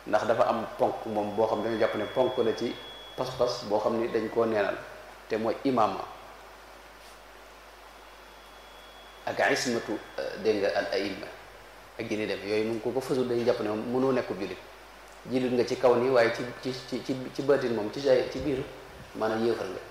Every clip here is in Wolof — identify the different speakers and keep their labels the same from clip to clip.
Speaker 1: ndax dafa am ponk moom boo xam ne dañu jàpp ne ponk la ci pas-pas boo xam ni dañ koo neenal te mooy imaama ak ismatu dégg nga al aima ak ji ni dem yooyu mu ko ko fësul dañuy jàpp ne moom mënoo nekk jullit jullit nga ci kaw nii waaye ci ci ci ci ci baatin moom ci say ci biir maanaam yéefar nga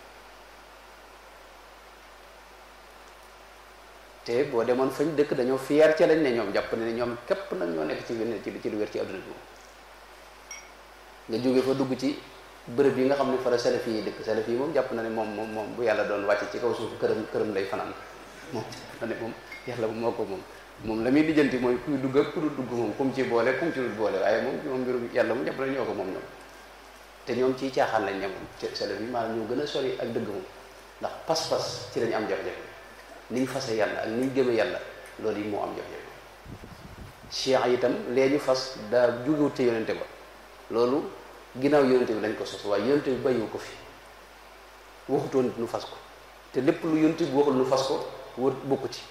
Speaker 1: te boo demoon fañ dëkk dañoo fier ca lañ ne ñoom jàpp ne ñoom képp nag ñoo nekk ci wenn ci ci lu wér ci adduna bi nga jóge fa dugg ci bërëb yi nga xam ne fa la salafi yi dëkk salafi yi moom jàpp na ne moom moom moom bu yàlla doon wàcc ci kaw suuf këram këram lay fanaan moom jàpp na ne moom yàlla moo ko moom moom la muy lijjanti mooy kuy dugg ak ku dul dugg moom kum ci boole kum ci dul boole waaye moom moom mbirum yàlla mu jàpp na ñoo ko moom ñoom te ñoom ciy caaxaan lañ ne moom ci salafi yi maanaam ñoo gën a sori ak dëgg moom ndax pas-pas ci lañ am jafe-jafe ni ñu fase yàlla ak ni ñu gëmee yàlla loolu yi moo am jafe-jafe cheikh itam lee ñu fas daa jógewut te yonente ba loolu ginnaaw yonente bi lañ ko sos waaye yonente bi bàyyiwu ko fi waxutoon nu fas ko te lépp lu yonente bi waxul nu fas ko wër bokku ci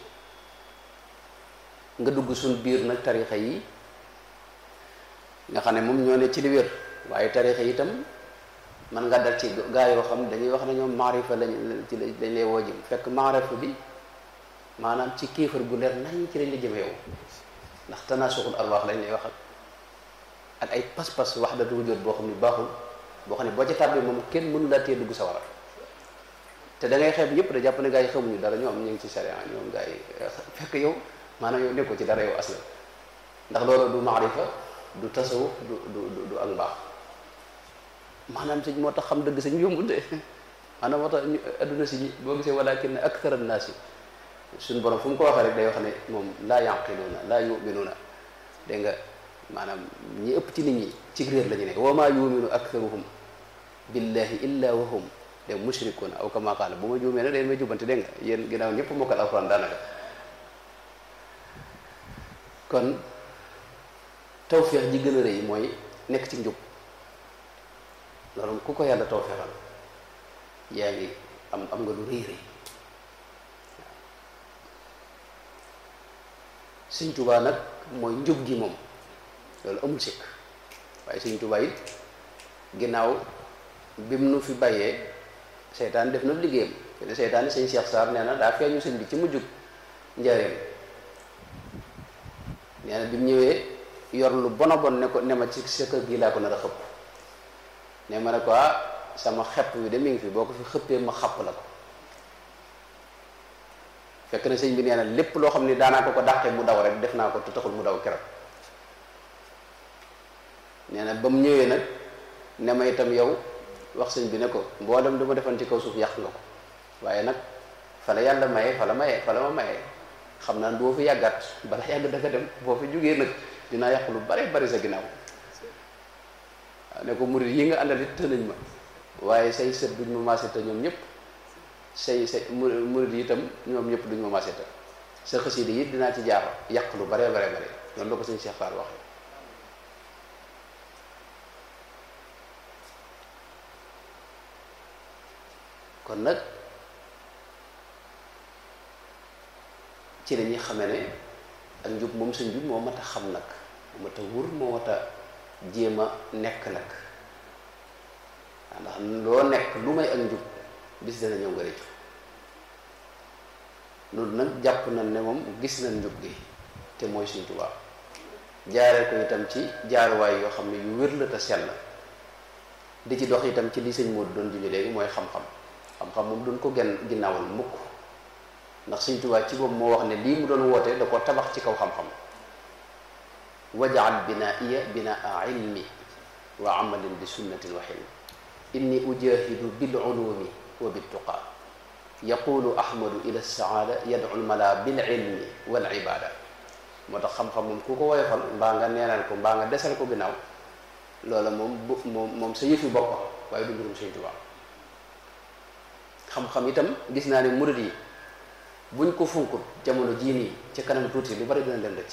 Speaker 1: nga dugg suñ biir nag tarixa yi nga xam ne moom ñoo ne ci li wér waaye tarixa yi itam man nga dal ci gaa yoo xam dañuy wax ne ñoom maarifa lañ ci dañ lay woo jëm fekk maarifa bi maanaam ci kéefar gu leer nañ ci lañ la jëme yow ndax tanaasuxul arwaax lañ lay wax ak ak ay pas-pas wax datu wujjóot boo xam ne baaxul boo xam ne boo ca tàbbee moom kenn mënu laa tee dugg sa war te da ngay xeeb ñëpp da jàpp ne gaa yi xamuñu dara ñoom ñu ngi ci sharia ñoom gaa yi fekk yow maanaam yow nekkoo ci dara yow asla ndax loolu du maarifa du tasawuf du du du ak mbaax maanaam sëñ moo tax xam dëgg sëñ yombul de maanaam moo tax adduna si boo gisee walakin akthar annaasi suñ borom fu mu ko waxee rek day wax ne moom laa yanqiluuna laa yuminuuna dégg nga maanaam ñi ëpp ci nit ñi ci réer la ñu ne wa maa yuminu aktharuhum billahi illa wa hum de mushrikuuna aw kama qaala bu ma juumee ne dañ may jubbante dégg nga yéen ginnaaw ñëpp mokkal alxuraan daanaka kon tawféex ji gën a rëy mooy nekk ci njub loolu ku ko yàlla tawféexal yaa ngi am am nga lu rëy rëy Sëñ Tuubaa nag mooy njub gi moom loolu amul sikk waaye Sëñ Tuubaa it ginnaaw bi mu nu fi bàyyee seytaan def na liggéeyam te seytaan sëñ Cheikh Sarr nee na daa feeñu sëñ bi ci mujjug njaareem nee na bi mu ñëwee yor lu bona bon ne ko ne ma ci sa kër gi laa ko nar a xëpp ne ma ne ko ah sama xepp bi de mi ngi fi boo ko fi xëppee ma xapp la ko fekk na sëñ bi nee na lépp loo xam ne daanaa ko ko dàqee mu daw rek def naa ko te taxul mu daw keroog nee na ba mu ñëwee nag ne ma itam yow wax sëñ bi ne ko mboolem du ma defan ci kaw suuf yàq nga ko waaye nag fa la yàlla maye fa la maye fa la ma maye xam naa boo fi yàggaat bala yàgg danga dem boo fi jógee nag dinaa yàq lu bare bari sa ginnaaw waaw ne ko murid yi nga àndal it tënañ ma waaye say sët duñ ma maase te ñoom ñëpp say say murid yi itam ñoom ñëpp duñ ma maase te sa xasida yi dinaa ci jaar yàq lu bare bare bare noonu la ko sëñ Cheikh Fall waxee kon nag ci la ñuy xamee ne ak njub moom sa njub moo mat a xam nag moo mat a wur moo mat a jéem a nekk nag ndax loo nekk lu may ak njub bis dana ñëw nga rëccu loolu nag jàpp nañ ne moom gis nañ njub gi te mooy Sëñ Tuubaa jaaree ko itam ci jaaruwaay yoo xam ne yu wér la te sell di ci dox itam ci li sëñ Moodu doon junj léegi mooy xam-xam xam-xam moom duñ ko genn ginnaawal mukk ndax Sëñ Tuubaa ci boobu moo wax ne lii mu doon woote da ko tabax ci kaw xam-xam wajaal binaiya binaa ilmi wa amalin bi sunnatin wa xilmi inni ujahidu bil ulumi wa bittuqa yaqulu ahmadu ila saada yadu lmala bil ilmi wal ibada moo tax xam-xam moom ku ko woyofal mbaa nga neenal ko mbaa nga desal ko ginnaaw loola moom bu moom moom sa yëfi bopp waaye du mbirum Sëñ Tuubaa xam-xam itam gis naa ne murid yi buñ ko funkut jamono jii nii ci kanam tuuti lu bari dina leen rëcc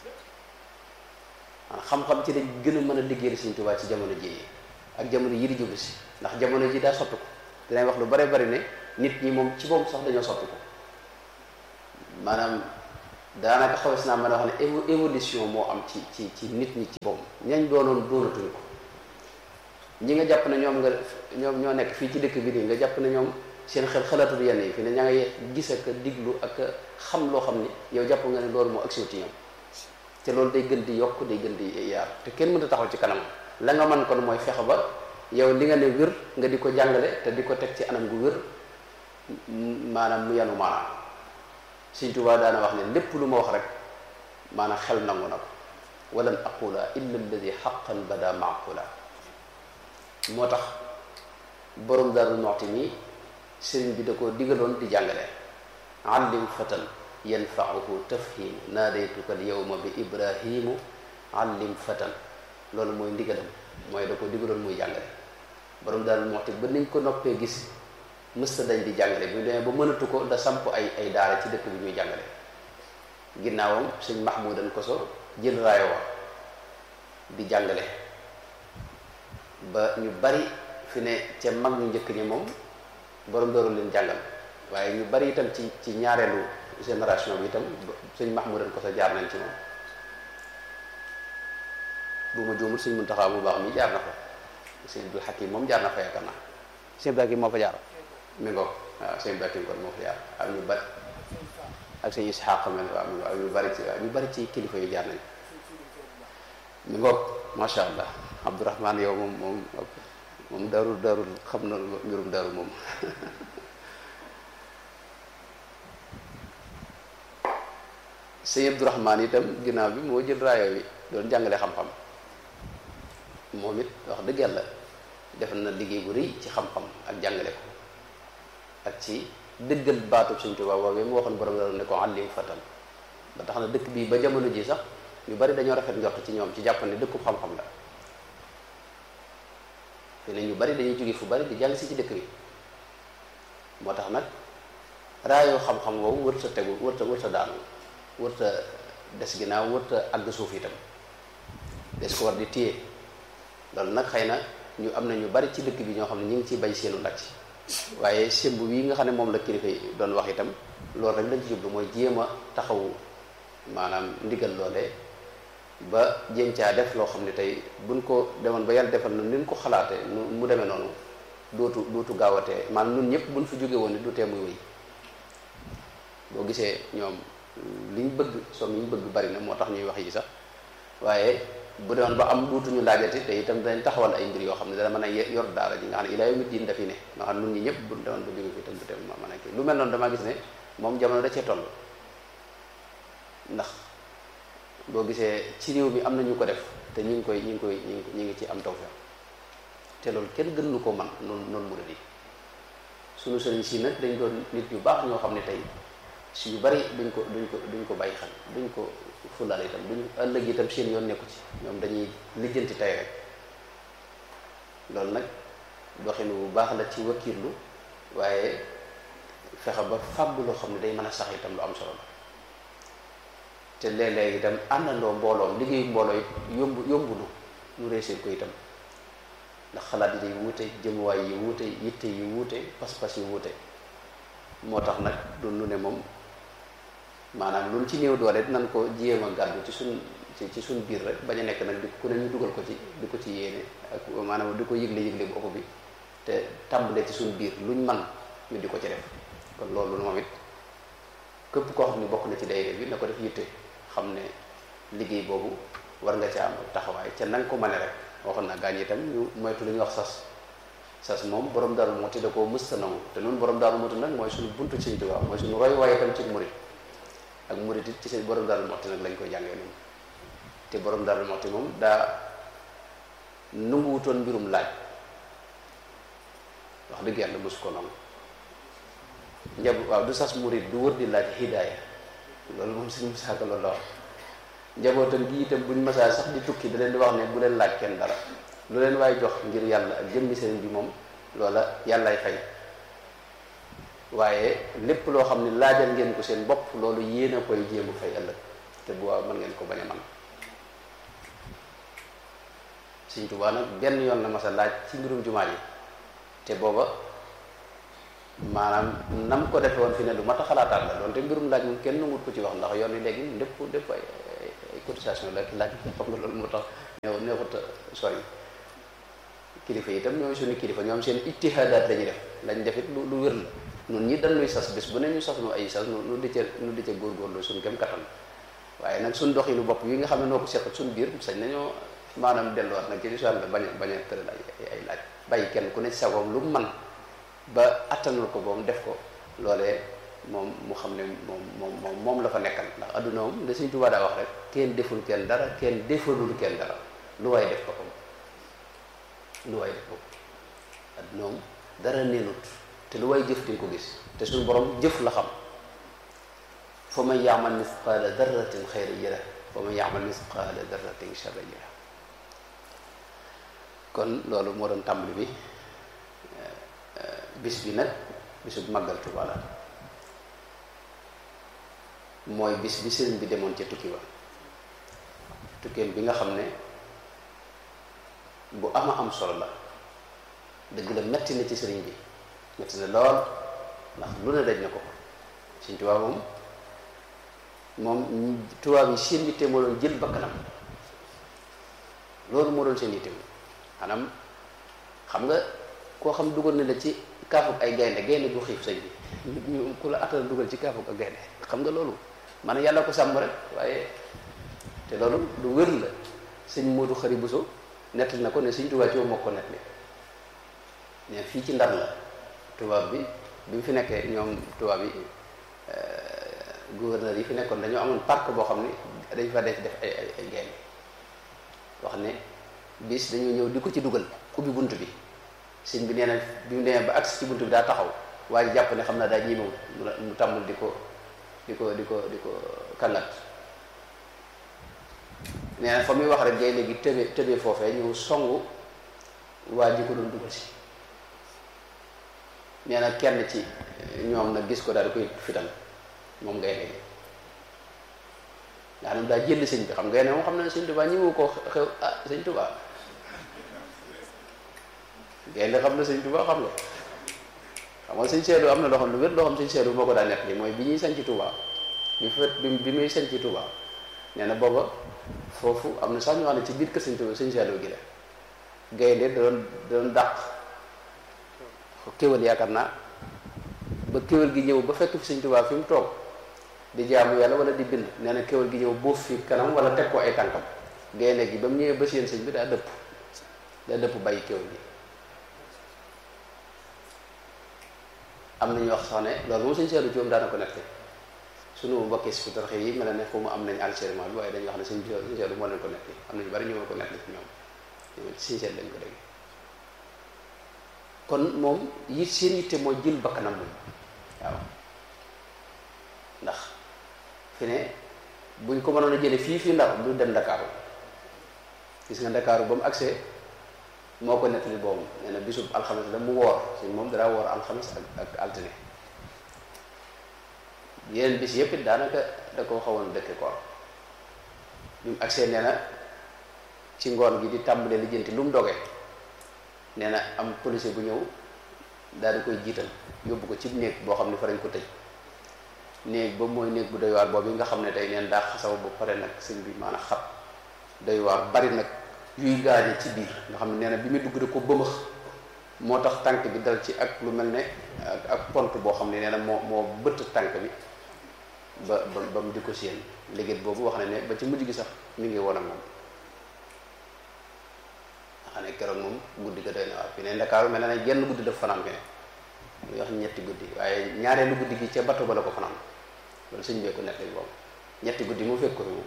Speaker 1: xam-xam ci lañ gën a mën a liggéeyal Sëñ Tuubaa ci jamono jii ak jamono yi di jublu si ndax jamono ji daa soppi ko dinañ wax lu bare bari ne nit ñi moom ci boobu sax dañoo soppi ko maanaam daanaka xawes naa mën a wax ne évo évolution moo am ci ci ci nit ñi ci boppam ñañ doonoon doonatuñ ko ñi nga jàpp ne ñoom nga ñoom ñoo nekk fii ci dëkk bi nii nga jàpp ne ñoom seen xel xalaatul yenn yi fi ne ña ngay gis ak diglu ak xam loo xam ni yow jàpp nga ne loolu moo agsiw ci ñoom te loolu day gën di yokk day gën di yaar te kenn mënta taxaw ci kanam la nga mën kon mooy fexe ba yow li nga ne wér nga di ko jàngale te di ko teg ci anam gu wér maanaam mu yanu maanaam Sëñ Tuubaa daana wax ne lépp lu ma wax rek maanaam xel nangu na ko walan aqula illa alladi xaqan bada maaqula moo tax borom Daaru Muxti mi sëriñ bi da ko digaloon di jàngale allim fatan yanfauhu tafhim naadaytuka al yawma bi ibrahimu allim fatan loolu mooy ndigalam mooy da ko digaloon muy jàngale borom Daaru Muxti ba niñ ko noppee gis mësta dañ di jàngale bi demee ba mënatu ko da samp ay ay daara ci dëkk bi ñuy jàngale ginnaawam sëñ Mahmoudan Koso jël raayo wa di jàngale ba ñu bari fi ne ca mag ñu njëkk ñi moom borom dooru leen jàngal waaye ñu bari itam ci ci ñaareelu génération bi itam sëñ Mahmoudan Koso jaar nañ ci moom bu ma juumul sëñ Muntaxa mu baax mi jaar na fa sëñ Abdul Hakim moom jaar na fa yaakaar naa sëñ Abdul Hakim moo fa jaar mi ngoog waaw sëñ Abdul Hakim kon moo fa jaar ak ñu bari ak sëñ Isxaq mel waaw mi ak ñu bari ci waaw ñu bari ci kilifa yu jaar nañ mi ngoog macha allah Abdourahman yow moom moom moom darul darul xam na mbirum darul moom sëñ Abdourahman itam ginnaaw bi moo jël raayo bi doon jàngale xam-xam moom it wax dëgg yàlla def na liggéey bu rëy ci xam-xam ak jàngale ko ak ci dëggal baatu Sëñ Tuubaa boobee mu waxoon borom dara ne ko àllim fatan ba tax na dëkk bii ba jamono ji sax ñu bari dañoo rafet njort ci ñoom ci jàpp ne dëkkub xam-xam la fi ne ñu bari dañuy jóge fu bari di jàng si ci dëkk bi moo tax nag raayoo xam-xam woowu wërta tegu wërta wërta daanu wërta des ginnaaw wërta àgg suuf itam des ko war di téye loolu nag xëy na ñu am na ñu bari ci dëkk bi ñoo xam ne ñu ngi ciy bay seenu ndacc waaye semb wi nga xam ne moom la kilifa yi doon wax itam loolu rek lañ ci jublu mooy jéem a taxawu maanaam ndigal loolee ba jéem caa def loo xam ne tey buñ ko demoon ba yàlla defal na ni ñu ko xalaatee mu demee noonu dootu dootu gaawatee maanaam ñun ñëpp buñ fi jóge woon ni du tee muy wéy boo gisee ñoom liñ bëgg soom yi ñu bëgg bari na moo tax ñuy wax yi sax waaye bu demoon ba am duutuñu laajati te itam dañ taxawal ay mbir yoo xam ne dana mën a yor daara ji nga xam ne ilaa yawmi diin dafi ne nga xam ne nun ñi ñëpp bu demoon ba jóge fi itam du tee mën a kii lu mel noonu damaa gis ne moom jamono da cee toll ndax boo gisee ci réew mi am na ñu ko def te ñu ngi koy ñu ngi koy ñu ngi ñu ngi ci am tawfeex te loolu kenn gën nu ko man noonu noonu murid yi suñu sëriñ si nag dañ doon nit ñu baax ñoo xam ne tey si yu bari duñ ko duñ ko duñ ko bàyyi xel duñ ko fulaal itam duñ ëllëg itam seen yoon nekku ci ñoom dañuy lijjanti tey rek loolu nag doxin bu baax la ci wakiirlu waaye fexe ba fàggu loo xam ne day mën a sax itam lu am solo la te léeg-léeg itam àndandoo mbooloom liggéeyu mbooloo it yomb yombulu ñu réussir ko itam ndax xalaat yi day wuute jëmuwaay yi wuute yitte yi wuute pas-pas yi wuute moo tax nag du nu ne moom maanaam lu ci néew doole nan ko jéem a gàddu ci suñ ci suñ biir rek bañ a nekk nag di ku ne ñu dugal ko ci di ko ci yéene ak maanaam di ko yëgle yëgle bu ëpp bi te tàmbalee ci suñ biir luñ man ñu di ko ci def kon loolu moom it képp koo xam ne bokk na ci daayira bi na ko def yitte xam ne liggéey boobu war nga ca am taxawaay ca nanga ko mane rek waxoon naa gaañ itam ñu moytu lu ñuy wax sas sas moom borom Daaru Muxti da koo mësta nangu te noonu borom Daaru Muxti nag mooy suñu buntu Sëñ Tuubaa mooy suñu roy waaye itam ci murit ak murit it ci seen borom Daaru Muxti nag lañ koy jàngee noonu te borom Daaru Muxti moom daa nanguwutoon mbirum laaj wax dëgg yàlla mosu ko nangu njab waaw du sas murit du wër di laaj hidaaya loolu moom suñu musaaka loolu la wax njabootam gi itam buñ masaa sax di tukki da leen di wax ne bu leen laaj kenn dara lu leen waaye jox ngir yàlla ak jëmmi sëriñ bi moom loola yàllaay fay waaye lépp loo xam ne laajal ngeen ko seen bopp loolu yéen a koy jéem a fay ëllëg te bu waaw mën ngeen ko bañ a man Sëriñ Tuubaa nag benn yoon la masa laaj ci mbirum jumaa yi te booba maanaam nam ko defe woon fi ne lu mat a xalaataat la doonte mbirum laaj moom kenn nangut ko ci wax ndax yoon wi léegi lépp lépp ay ay cotisation la laaj xam nga loolu moo tax neew neexut a sori kilifa yi itam ñoom suñu kilifa ñoom seen ijtihaadaat la ñuy def lañ def it lu lu wér la nun ñi dañuy sas bis bu ne ñu sas nu ay sas nu di ca nu di ca góorgóorlu suñu kem kattan waaye nag suñ doxinu bopp yi nga xam ne noo ko seq suñu biir sañ nañoo maanaam delluwaat nag ci lislaam la bañ a bañ a tëral ay ay laaj bàyyi kenn ku ne sagoom lu man ba attanul ko boom def ko loolee moom mu xam ne moom moom moom moom la fa nekkal ndax adduna moom da Sëñ Tuubaa daa wax rek kenn deful kenn dara kenn defalul kenn dara lu waay def ko ko lu waay def ko adduna moom dara neenut te lu waay jëf di nga ko gis te suñu borom jëf la xam fa man yaamal misqaala darratin xayra yara fa man yaamal misqaala darratin sharra yara kon loolu moo doon tàmbali bi bis bi nag bisu màggal Tuuba la mooy bis bi sëriñ bi demoon ca tukki ba tukkeem bi nga xam ne bu ama am solo la dëgg la metti na ci sëriñ bi metti na lool ndax lu ne daj na ko Sëriñ Tuuba moom moom tubaab yi seen yitte moo doon jël bakkanam loolu moo doon seen yitte maanaam xam nga koo xam dugal na la ci kaafuk ay gaynde gaynde gu xiif sëñ bi ñu ku la attal dugal ci kaafuk ak gaynde xam nga loolu maanaam yàlla ko sàmm rek waaye te loolu lu wér la sëñ Moodu Xari Buso nettali na ko ne sëñ Tuubaa ci moo ko nettali ne fii ci Ndar la tubaab bi bi mu fi nekkee ñoom tubaab yi gouverneur yi fi nekkoon dañoo amoon parc boo xam ne dañ fa def def ay ay ay gaynde wax ne bis dañoo ñëw di ko ci dugal ubbi bunt bi sëñ bi nee na bi mu demee ba agsi ci bunt bi daa taxaw waaye jàpp ne xam naa daa ñiimawul mu tàmmul di ko di ko di ko di ko kàngat nee na fa muy wax rek gaynde gi tëbe tëbe foofee ñëw songu waa ji ko doon dugal si nee na kenn ci ñoom nag gis ko daal di koy fital moom gaynde gi nga xam ne daa jël sëñ bi xam gaynde moom xam na ne sëñ Tuubaa ñëwu ko xew ah sëñ Tuubaa gaynde xam na sëñ Tuubaa xam nga xam nga sëñ Seedu am na loo xam lu wér loo xam sëñ Seedu moo ko daa nekk li mooy bi ñuy sañ ci Tuubaa bi fet bi muy sañ ci Tuubaa nee na booba foofu am na sax ñoo xam ne ci biir kër sëñ Tuubaa sëñ Seedu gi la gaynde da doon da doon dàq kéwal yaakaar naa ba kéwal gi ñëw ba fekk fi sëñ Tuubaa fi mu toog di jaamu yàlla wala di bind nee na kéwal gi ñëw boof fi kanam wala teg ko ay tànkam gaynde gi ba mu ñëwee ba seen sëñ bi daa dëpp daa dëpp bàyyi kéwal gi am na ñu wax sax ne loolu moom sëñ Seedu Joom daana ko nekk sunu mbokki si tarxe yi mel na ne fu mu am nañ enregistrement bi waaye dañuy wax ne sëñ Seedu moo leen ko nekk am na ñu bari ñu ma ko nekk ci ñoom ñoom ci sëñ Seedu lañ ko dégg kon moom yi seen yitte mooy jël bakkanam moom waaw ndax fi ne buñ ko mënoon a jële fii fii Ndar du dem Ndakaaru gis nga Ndakaaru ba mu agsee moo ko nettali boobu nee na bisub alxames la mu woor suñ moom danaa woor alxames ak ak altine yeneen bis yépp it daanaka da ko xawoon dëkke koor bi mu agsee nee na ci ngoon gi di tàmbalee lijjanti lu mu dogee nee na am policier bu ñëw daal di koy jiital yóbbu ko ci néeg boo xam ne fa lañ ko tëj néeg ba mooy néeg bu doy waar boobu nga xam ne tey neen daa xasaw ba pare nag sëñ bi maanaam xat doy waar bari nag yuy gaañe ci biir nga xam ne nee na bi muy dugg da ko bëmëx moo tax tànk bi dal ci ak lu mel ne ak ak pont boo xam ne nee na moo moo bëtt tànk bi ba ba ba mu di ko séen liggéey boobu wax na ne ba ci mujj gi sax mi ngi woon ak moom nga xam ne keroog moom guddi ga doy na waar fi ne Ndakaaru mel na ne genn guddi daf fanaan fi ne muy wax ñetti guddi waaye ñaareelu guddi gi ca bato ba la ko fanaan loolu sëñ bee ko nekk boobu ñetti guddi mu fekk ko fi moom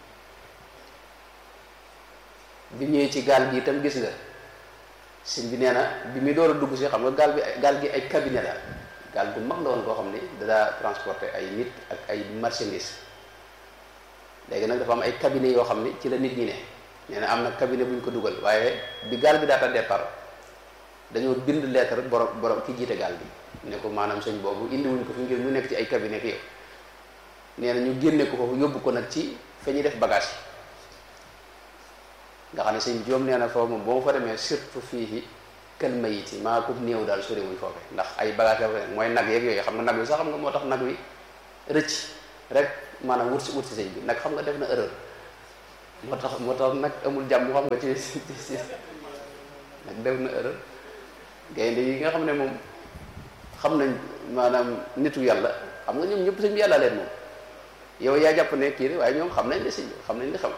Speaker 1: bi ñëwee ci gaal gi itam gis nga sëñ bi nee na bi muy door a dugg si xam nga gaal bi gaal gi ay cabinet la gaal bu mag la woon koo xam ni dadaa transporter ay nit ak ay marchandises léegi nag dafa am ay cabinet yoo xam ni ci la nit ñi ne nee na am na cabinet bu ñu ko dugal waaye bi gaal bi daata départ dañoo bind lettre borom borom ki jiite gaal bi ne ko maanaam sëñ boobu indi wuñ ko fi ngir mu nekk ci ay cabinet yow nee na ñu génne ko foofu yóbbu ko nag ci fa ñuy def bagage yi nga xam ne sëñ joom nee na foofu moom boo ma fa demee surtout fii kël mayiti maa ko néew daal sori wuñ foofe ndax ay bagage la mooy nag yeeg yooyu xam nga nag wi sax xam nga moo tax nag wi rëcc rek maanaam wut si wut si sëñ bi nag xam nga def na erreur moo tax moo tax nag amul jàmm xam nga ci ci nag def na erreur gaynde yi nga xam ne moom xam nañ maanaam nitu yàlla xam nga ñoom ñëpp sëñ bi yàlla leen moom yow yaa jàpp ne kii waaye ñoom xam nañ ne sëñ bi xam nañ li xam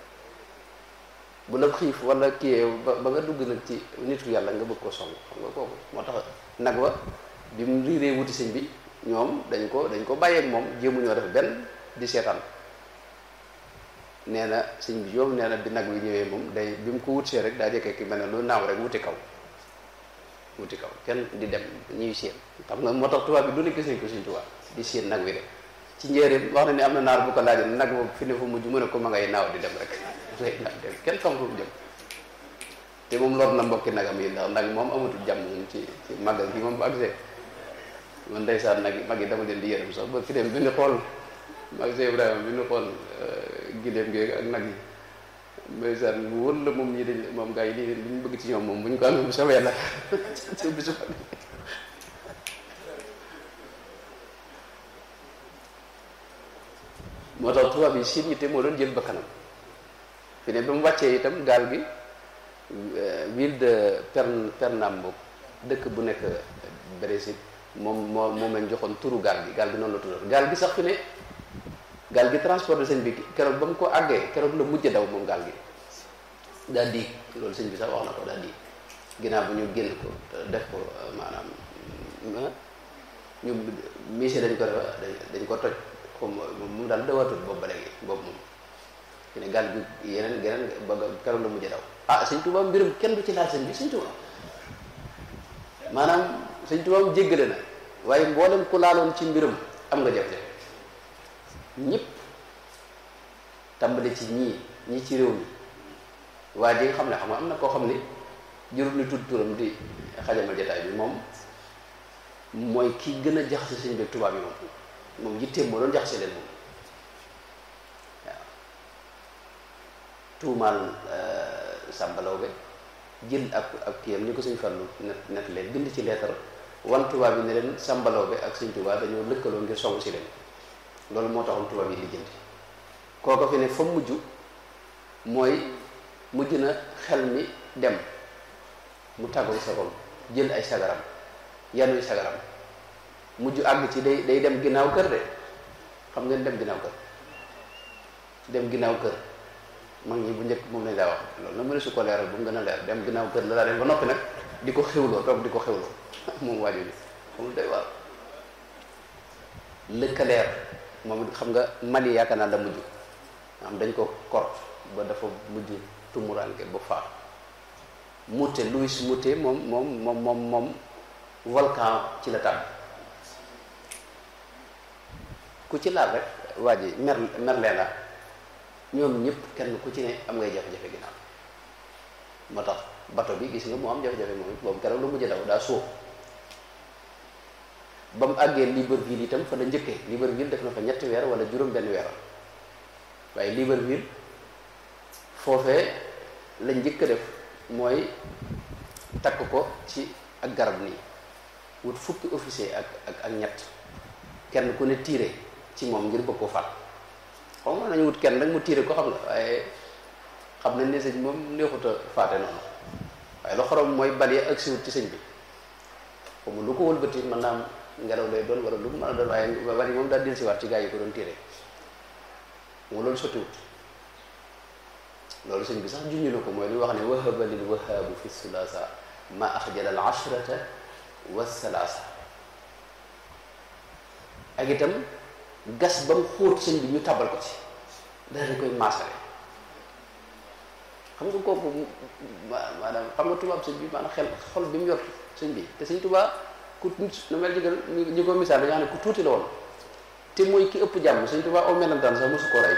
Speaker 1: bu la xiif wala kii ba ba nga dugg nag ci nitu yàlla nga bëgg ko song xam nga kooku moo tax nag wa bi mu riiree wuti sëñ bi ñoom dañ ko dañ ko bàyyeeg moom jéemuñoo def benn di seetaan nee na sëñ bi yoom nee na bi nag wi ñëwee moom day bi mu ko wutsee rek daa jëkkee ki mel ne lu naaw rek wuti kaw wuti kaw kenn di dem ñuy séen xam nga moo tax tubaab bi du ne gis nañ ko sëñ tubaab di séen nag wi de ci njéeréem wax na ni am na naar bu ko laajoon nag boobu fi ne fu mujj mu ne ko ma ngay naaw di dem rek ngay naaw dem kenn xam fu mu jëm te moom lor na mbokki nagam yi ndax nag moom amatul jàmm moom ci ci màggal gi moom bu agsee man ndeysaan nag mag yi dama leen di yërëm sax ba fi dem bi ñu xool mag see Ibrahima bi ñu xool gileem gi ak nag yi ndeysaan mu wër la moom ñii dañ moom gars yi lii li ñu bëgg ci ñoom moom bu ñu ko amee bu soobee yàlla ci bisu moo tax tubaab yi seen yitte moo doon jël bakkanam fi ne ba mu wàccee itam gaal gi ville de Pern Pernambouc dëkk bu nekk Brésil moom moo moom lañ joxoon turu gaal gi gaal gi noonu la tuddoon gaal gi sax fi ne gaal gi transporté sëñ bi keroog ba mu ko àggee keroog la mujj daw moom gaal gi daa diig loolu sëñ bi sax wax na ko daa diig ginnaaw bu ñu génn ko def ko maanaam ñu mise dañ ko def dañ ko toj comme moom daal dawatul boobu ba léegi boobu moom fi ne gaal gi yeneen geneen ba keroog la mujj daw ah sëñ Tuubaa mbirum kenn du ci laal sëñ bi sëñ Tuubaa maanaam sëñ Tuubaa mu jéggale na waaye mboolem ku laaloon ci mbirum am nga jafe-jafe ñëpp tàmbale ci ñii ñii ci réew mi waaye ji nga xam ne xam nga am na koo xam ne jurul ni tudd turam di xajamal jataay bi moom mooy ki gën a jaxase sëñ bi tubaab yi moom moom yitteem moo doon jaxase leen moom waaw tuumaal sàmbalaw be jël ak ak kiyam ni ko sëñ Fallu net net leen bind ci leetar wan tubaab yi ne leen sàmbalaw be ak sëñ tubaab dañoo lëkkaloo ngir song si leen loolu moo taxoon tubaab yi lijjanti kooko fi ne fa mujj mooy mujj na xel mi dem mu tàggoo sagoom jël ay sagaram yanuy sagaram mujj àgg ci day day dem ginnaaw kër de xam ngeen dem ginnaaw kër dem ginnaaw kër mag ñi bu njëkk moom lañ daa wax loolu na mu ne su ko leeral bu mu gën a leer dem ginnaaw kër la daa dem ba noppi nag di ko xewloo toog di ko xewloo moom waaju ni xamul day waaw lëkkaleer moom it xam nga Mali yaakaar naa la mujj am dañ ko kor ba dafa mujj tumuranke ba faa Mouté Louis Mouté moom moom moom moom moom volcan ci la tàmm ku ci laal rek waa ji mer merlee la ñoom ñëpp kenn ku ci ne am ngay jafe-jafe ginnaaw moo tax bato bi gis nga moo am jafe-jafe moom boobu keroog lu mujj daw daa suuf ba mu àggee Libreville itam fa la njëkkee Libreville def na fa ñetti weer wala juróom benn weer waaye Libreville foofee la njëkk a def mooy takk ko ci ak garab nii wut fukki officier ak ak ak ñett kenn ku ne tiire ci moom ngir bëgg ko faat xam nga nañu wut kenn rek mu tiire ko xam nga waaye xam nañ ne sëñ moom neexut a faate noonu waaye lu xorom mooy bal ak siwut ci sëñ bi xamu lu ko wëlbati mën naa am ngelaw lay doon wala lu mu mën a doon waaye bal yi moom daal dil si waat ci gaa yi ko doon tiire mu loolu sottiwut loolu sëñ bi sax junñu na ko mooy li wax ne wahaba lil wahaabu fi sulasa ma axjala al ashrata wa salaasa ak itam gas ba mu xóot sëñ bi ñu tabal ko ci daal di koy maasale xam nga kooku maanaam xam nga tubaab sëñ bi maanaam xel xol bi mu yor sëñ bi te sëñ tubaab ku na mel jëgal ñu ko misaal dañoo xam ne ku tuuti la woon te mooy ki ëpp jàmm sëñ tubaab aw melantaan sax mosu koo rey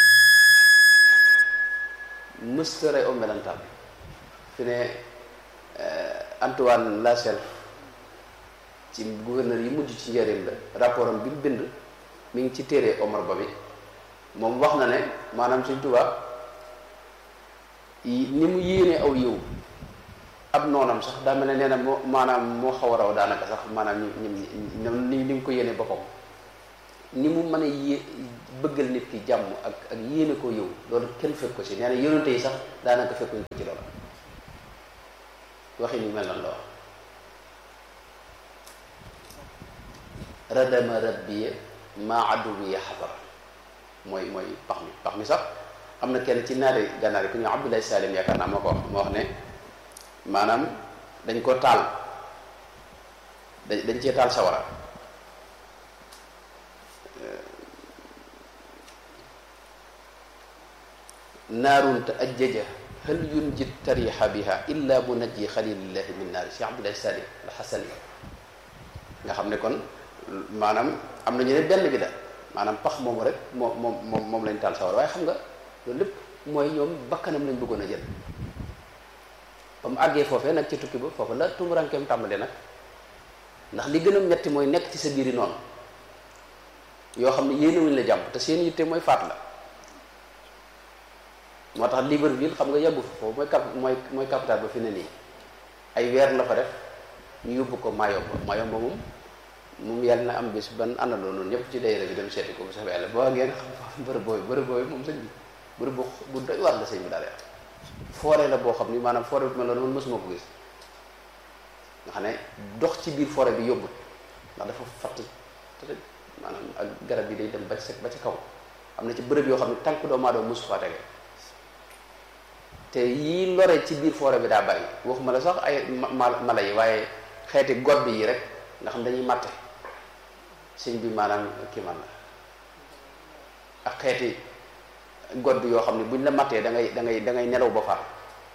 Speaker 1: mësta rey aw melantaan fi ne Antoine Lachelle ci gouverneur yi mujj ci njëriñ la rapport am bi mu bind mi ngi ci téere Omar Ba bi moom wax na ne maanaam Sëñ Tuubaa ni mu yéene aw yiw ab noonam sax daa mel ne nee na moo maanaam moo xaw a raw daanaka sax maanaam ñu ñu ni ni mu ko yéene boppam ni mu mën a yé bëggal nit ki jàmm ak ak yéene ko yow loolu kenn fekk ko ci nee na yonente yi sax daanaka fekkuñ ko ci loolu waxi ñu mel noonu la wax radama rabbiya maa aduwiya xadara mooy mooy pax mi pax mi sax am na kenn ci naari gànnaar yi ku ñu Abdoulaye Salim yaakaar naa moo ko wax moo wax ne maanaam dañ ko taal dañ dañ cee taal sawara naarun te ajjaja hal yunjit tariha biha illa munajji xalilillahi min naari Cheikh Abdoulaye Salim al-Xasani nga xam ne kon maanaam am na ñu ne benn bi la maanaam pax moomu rek moom moom moom moom lañ taal sawara waaye xam nga loolu lépp mooy ñoom bakkanam lañ bëggoon a jël ba mu àggee foofee nag ci tukki ba foofu la tumurankeem tàmbalee nag ndax li gën a metti mooy nekk ci sa biiri noonu yoo xam ne yéenewuñ la jàmm te seen yitte mooy faat la moo tax Libreville xam nga yàggu fa foofu mooy cap mooy mooy capital ba fi ne nii ay weer la fa def ñu yóbbu ko Mayomba Mayomba moom moom yàlla na am bis ban àndandoo noonu ñëpp ci dayra bi dem seeti ko bu sax yàlla boo ngeen xam bërëb boobu bërëb boobu moom sëñ bi bërëb bu bu doy war la sëñ bi daal forêt la boo xam ni maanaam forêt bi mel noonu man mësuma ko gis nga xam ne dox ci biir forêt bi yóbbut ndax dafa fatt te maanaam ak garab yi day dem ba ci ba ci kaw am na ci bërëb yoo xam ne tànk doomu aadama mosu faa tege te yii lore ci biir forêt bi daa bari waxuma la sax ay mala yi waaye xeeti godd yi rek nga xam dañuy matte sëñ bi maanaam kii man la ak xeeti godd yoo xam ne buñ la mattee da ngay da ngay da ngay nelaw ba far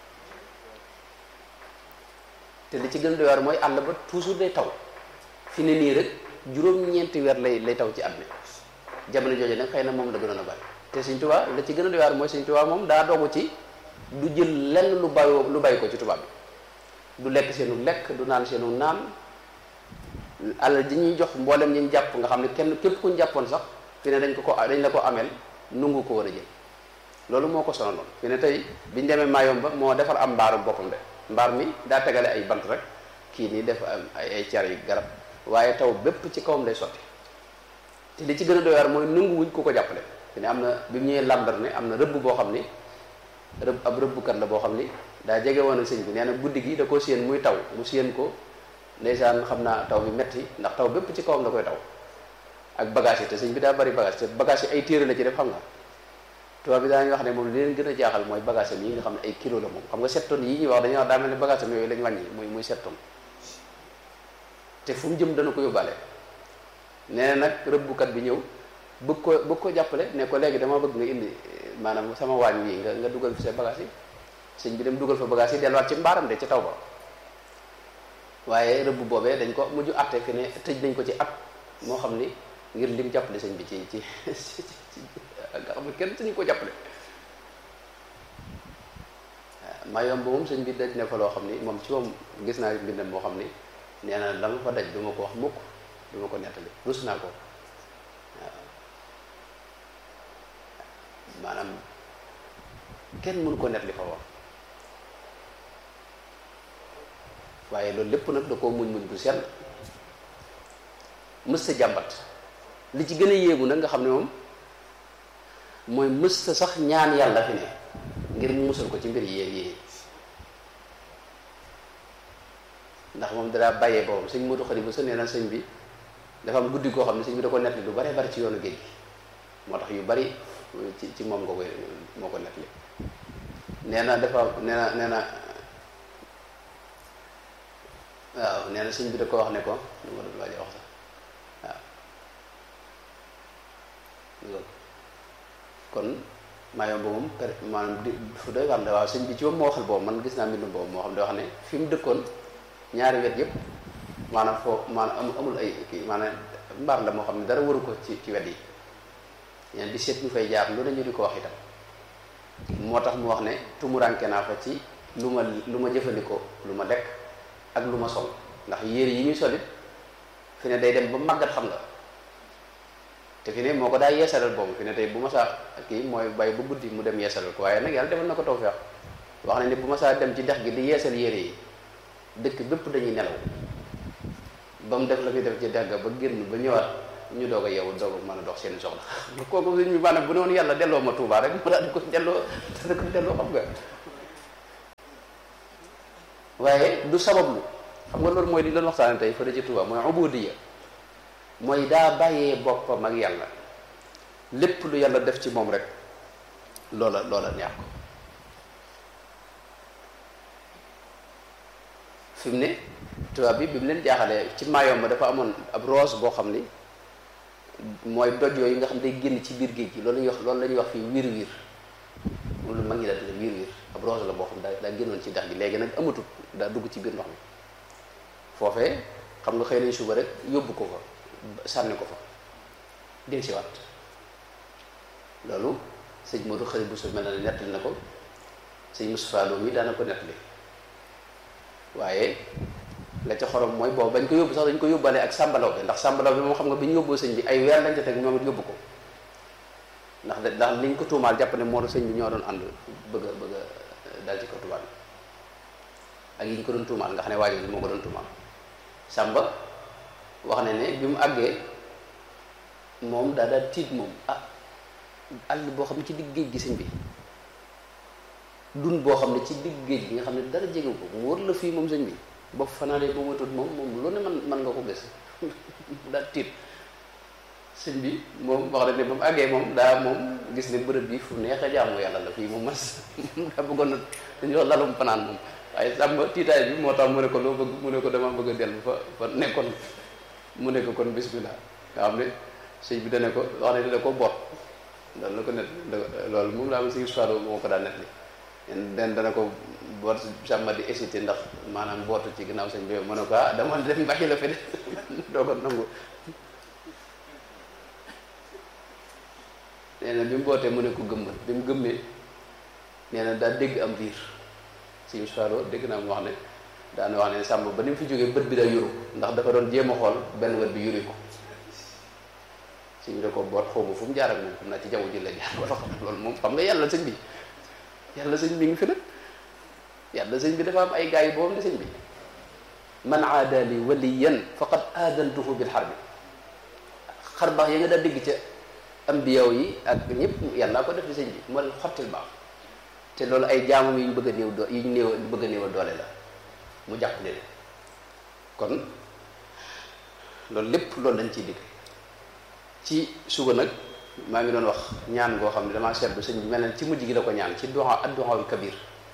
Speaker 1: te li ci gën a doy waar mooy àll ba toujours day taw fi ne nii rek juróom-ñeenti weer lay lay taw ci at mi jamono jooju nag xëy na moom la gënoon a bari te Sëñ Tuubaa la ci gën a doy waar mooy Sëñ Tuubaa moom daa dogu ci du jël lenn lu bàyyoo lu bàyyi ko ci tubaab bi du lekk seenu lekk du naan seenu naan alal ji ñuy jox mboolem ñi ñu jàpp nga xam ne kenn képp ku ñu jàppoon sax fi ne dañ ko ko dañ la ko ameel nungu ko war a jël loolu moo ko sonaloon fi ne tey biñu demee Mayomba moo defar am mbaaru boppam de mbaar mi daa tegale ay bant rek kii nii def ay ay car yi garab waaye taw bépp ci kawam lay sotti te li ci gën a doy waar mooy nangu wuñ ku ko jàppale fi ne am na bi mu ñëwee lambar ne am na rëbb boo xam ni rëbb ab rëbbkat la boo xam ni daa jege woon ak sëñ bi nee na guddi gi da ko séen muy taw mu séen ko ndeysaan xam naa taw bi metti ndax taw bépp ci kawam la koy taw ak bagage yi te sëñ bi daa bari bagage te bagage yi ay téere la ci def xam nga tubaab bi daañu wax ne moom li leen gën a jaaxal mooy bagage am yi nga xam ne ay kilo la moom xam nga sept tonnes yi ñuy wax dañuy wax daa mel ne bagage am yooyu lañ wàññi muy muy sept tonnes te fu mu jëm dana ko yóbbaale nee na nag rëbbukat bi ñëw bëgg ko bëgg ko jàppale ne ko léegi dama bëgg nga indi maanaam sama waañ wi nga nga dugal fi sa bagage yi sëñ bi dem dugal fa bagage yi delluwaat ci mbaaram de ci taw ba waaye rëbb boobee dañ ko mujj atte fi ne tëj nañ ko ci at moo xam ni ngir lim jàppale sëñ bi ci ci nga xam ne kenn sañu ko jàppale waaw Mayomba moom sëñ bi daj ne fa loo xam ni moom ci moom gis naa mbindam moo xam ni nee na la ma fa daj du ma ko wax mukk du ma ko nettali rus naa ko waaw maanaam kenn mënu ko nettali fa wax waaye loolu lépp nag da koo muñ muñ bu sell mës sa jàmbat li ci gën a yéegu nag nga xam ne moom mooy mës sa sax ñaan yàlla fi ne ngir mu musal ko ci mbir yéeg yi ndax moom danaa bàyyee boppam sëñ Modou Khari bu sa nee na sëñ bi dafa am guddi koo xam ne sëñ bi da ko nettali lu bare bari ci yoonu géej gi moo tax yu bari ci ci moom nga koy moo ko nettali nee na dafa nee na nee na waaw nee na sëñ bi da ko wax ne ko lu ma doon waaj a wax sax waaw kon Mayomba moom per maanaam di fu doy war la waaw sëñ bi ci moom moo waxal boobu man gis naa mbindum boobu moo xam ne wax ne fi mu dëkkoon ñaari wet yëpp maanaam foo maanaam amul ay kii maanaam mbaar la moo xam ne dara waru ko ci ci wet yi ñeen di seet ñu fay jaar lu ne ñu di ko wax itam moo tax mu wax ne tumuranke naa fa ci lu ma lu ma jëfandikoo lu ma lekk ak lu ma sol ndax yére yi ñuy solit fi ne day dem ba màggat xam nga te fi ne moo ko daa yeesalal boobu fi ne tey bu ma saa kii mooy bàyyi ba guddi mu dem yeesalal ko waaye nag yàlla defal na ko tawfeex wax na ne bu ma saa dem ci dex gi di yeesal yére yi dëkk bépp dañuy nelaw ba mu def la muy def ci dàgga ba génn ba ñëwaat ñu doog a yeewu doog a mën a dox seen soxla kooku sëñ bi maanaam bu ne woon yàlla delloo ma Tuubaa rek mu daal di ko delloo daal di ko delloo xam nga waaye du sabablu xam nga loolu mooy li doon waxtaane tey fële ci Tuubaa mooy ubudiya mooy daa bàyyee boppam ak yàlla lépp lu yàlla def ci moom rek loola loola neex ko fi mu ne tubaab bi bi mu leen jaaxalee ci Mayomba dafa amoon ab rose boo xam ni mooy doj yooyu nga xam day génn ci biir géej gi loolu la ñuy wax loolu la ñuy wax fii wiir wiir loolu mag ñi la tuddee wiir wiir ab rose la boo xam daa daa génnoon ci dex gi léegi nag amatut daa dugg ci biir ndox mi foofee xam nga xëy nañ suba rek yóbbu ko fa sànni ko fa del si waat loolu sëñ Modou xarit bu su mel na ne nettali na ko sëñ Moustapha Lo mi daana ko nettali waaye la ca xorom mooy boobu bañ ko yóbbu sax dañ ko yóbbaale ak sàmbalaw bi ndax sàmbalaw bi moom xam nga bi ñu yóbboo sëñ bi ay weer lañ ca teg ñoom it yóbbu ko ndax da ndax liñ ko tuumaal jàpp ne moo doon sëñ bi ñoo doon ànd bëgg a bëgg a dal ci ko tubaab ak yi ñu ko doon tuumaal nga xam ne waajur bi moo ko doon tuumaal sàmba wax ne ne bi mu àggee moom daa daal tiit moom ah àll boo xam ne ci digg géej gi sëñ bi dun boo xam ne ci digg géej gi nga xam ne dara jege ko mu wër la fii moom sëñ bi boo fanaanee ba matut moom moom lu ne man man nga ko gis daal tiit sëñ bi moom wax na ne ba mu àggee moom daa moom gis ne bërëb bi fu neex a jaamu yàlla la fii moom man daa bëggoon na dañuy wax lalum fanaan moom waaye sàmba tiitaay bi moo tax mu ne ko loo bëgg mu ne ko dama bëgg a dellu fa fa nekkoon mu ne ko kon bismillah nga xam ne sëñ bi dana ko wax ne dana ko boot loolu la ko net loolu moom laa am si histoire moo ko daan net li den dana ko boot sàmba di hésité ndax maanaam bootu ci ginnaaw sëñ bi mu ne ko ah dama dem bàyyi la fi de doo ko nangu nee na bi mu bootee mu ne ko gëmmal bi mu gëmmee nee na daa dégg am riir si histoire dégg naa mu wax ne daana wax ne sàmb ba ni mu fi jógee bët bi daa yuru ndax dafa doon jéem a xool benn bët bi yuri ko suñu da ko boot xaw ma fu mu jaar ak moom xam naa ci jaww ji la jaar wala xam loolu moom xam nga yàlla sëñ bi yàlla sëñ bi ngi fi nag yàlla sëñ bi dafa am ay gars yi boobu ne sëñ bi man aadali waliyan faqad aadantuhu bil harbi xar baax ya nga daa dégg ca ambiyaw yi ak ñëpp yàlla ko def ci sëñ bi moo leen xottil baax te loolu ay jaamam yi ñu bëgg a néew doo yi ñu néew bëgg a néewal doole la mu jàpp leen kon loolu lépp loolu lañ ciy digg ci suba nag maa ngi doon wax ñaan goo xam ne damaa seetlu sëñ bi mel ne ci mujj gi la ko ñaan ci du'a ad-du'aul kabir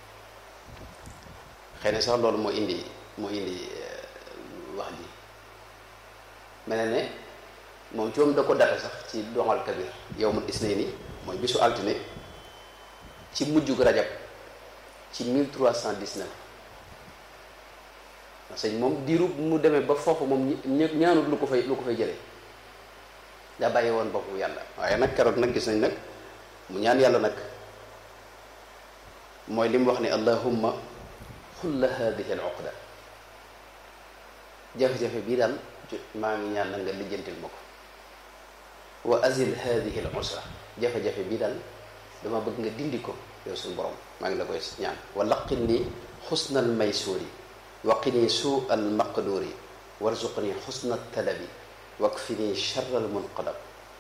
Speaker 1: xëy na sax loolu moo indi moo indi wax ji mel na ne moom ci moom da ko data sax ci du'aul kabir yawmul isnayni mooy bisu altine ci mujjug rajab ci 1319 sëñ moom diiru mu demee ba foofu moom ñaanut lu ko fay lu ko fay jëlee daa bàyyi woon boppu yàlla waaye nag keroog nag gis nañ nag mu ñaan yàlla nag mooy li mu wax ne allahumma xulla hadihi al uqda jafe-jafe bii daal maa ngi ñaan na nga lijjantil ma ko wa azil hadihi al usra jafe-jafe bii daal dama bëgg nga dindi ko yow suñu borom maa ngi la koy ñaan wa laqin ni xusna al maysuuri waqini suu al maqduuri warzuqni xusna talabi wakfini charr al munqadab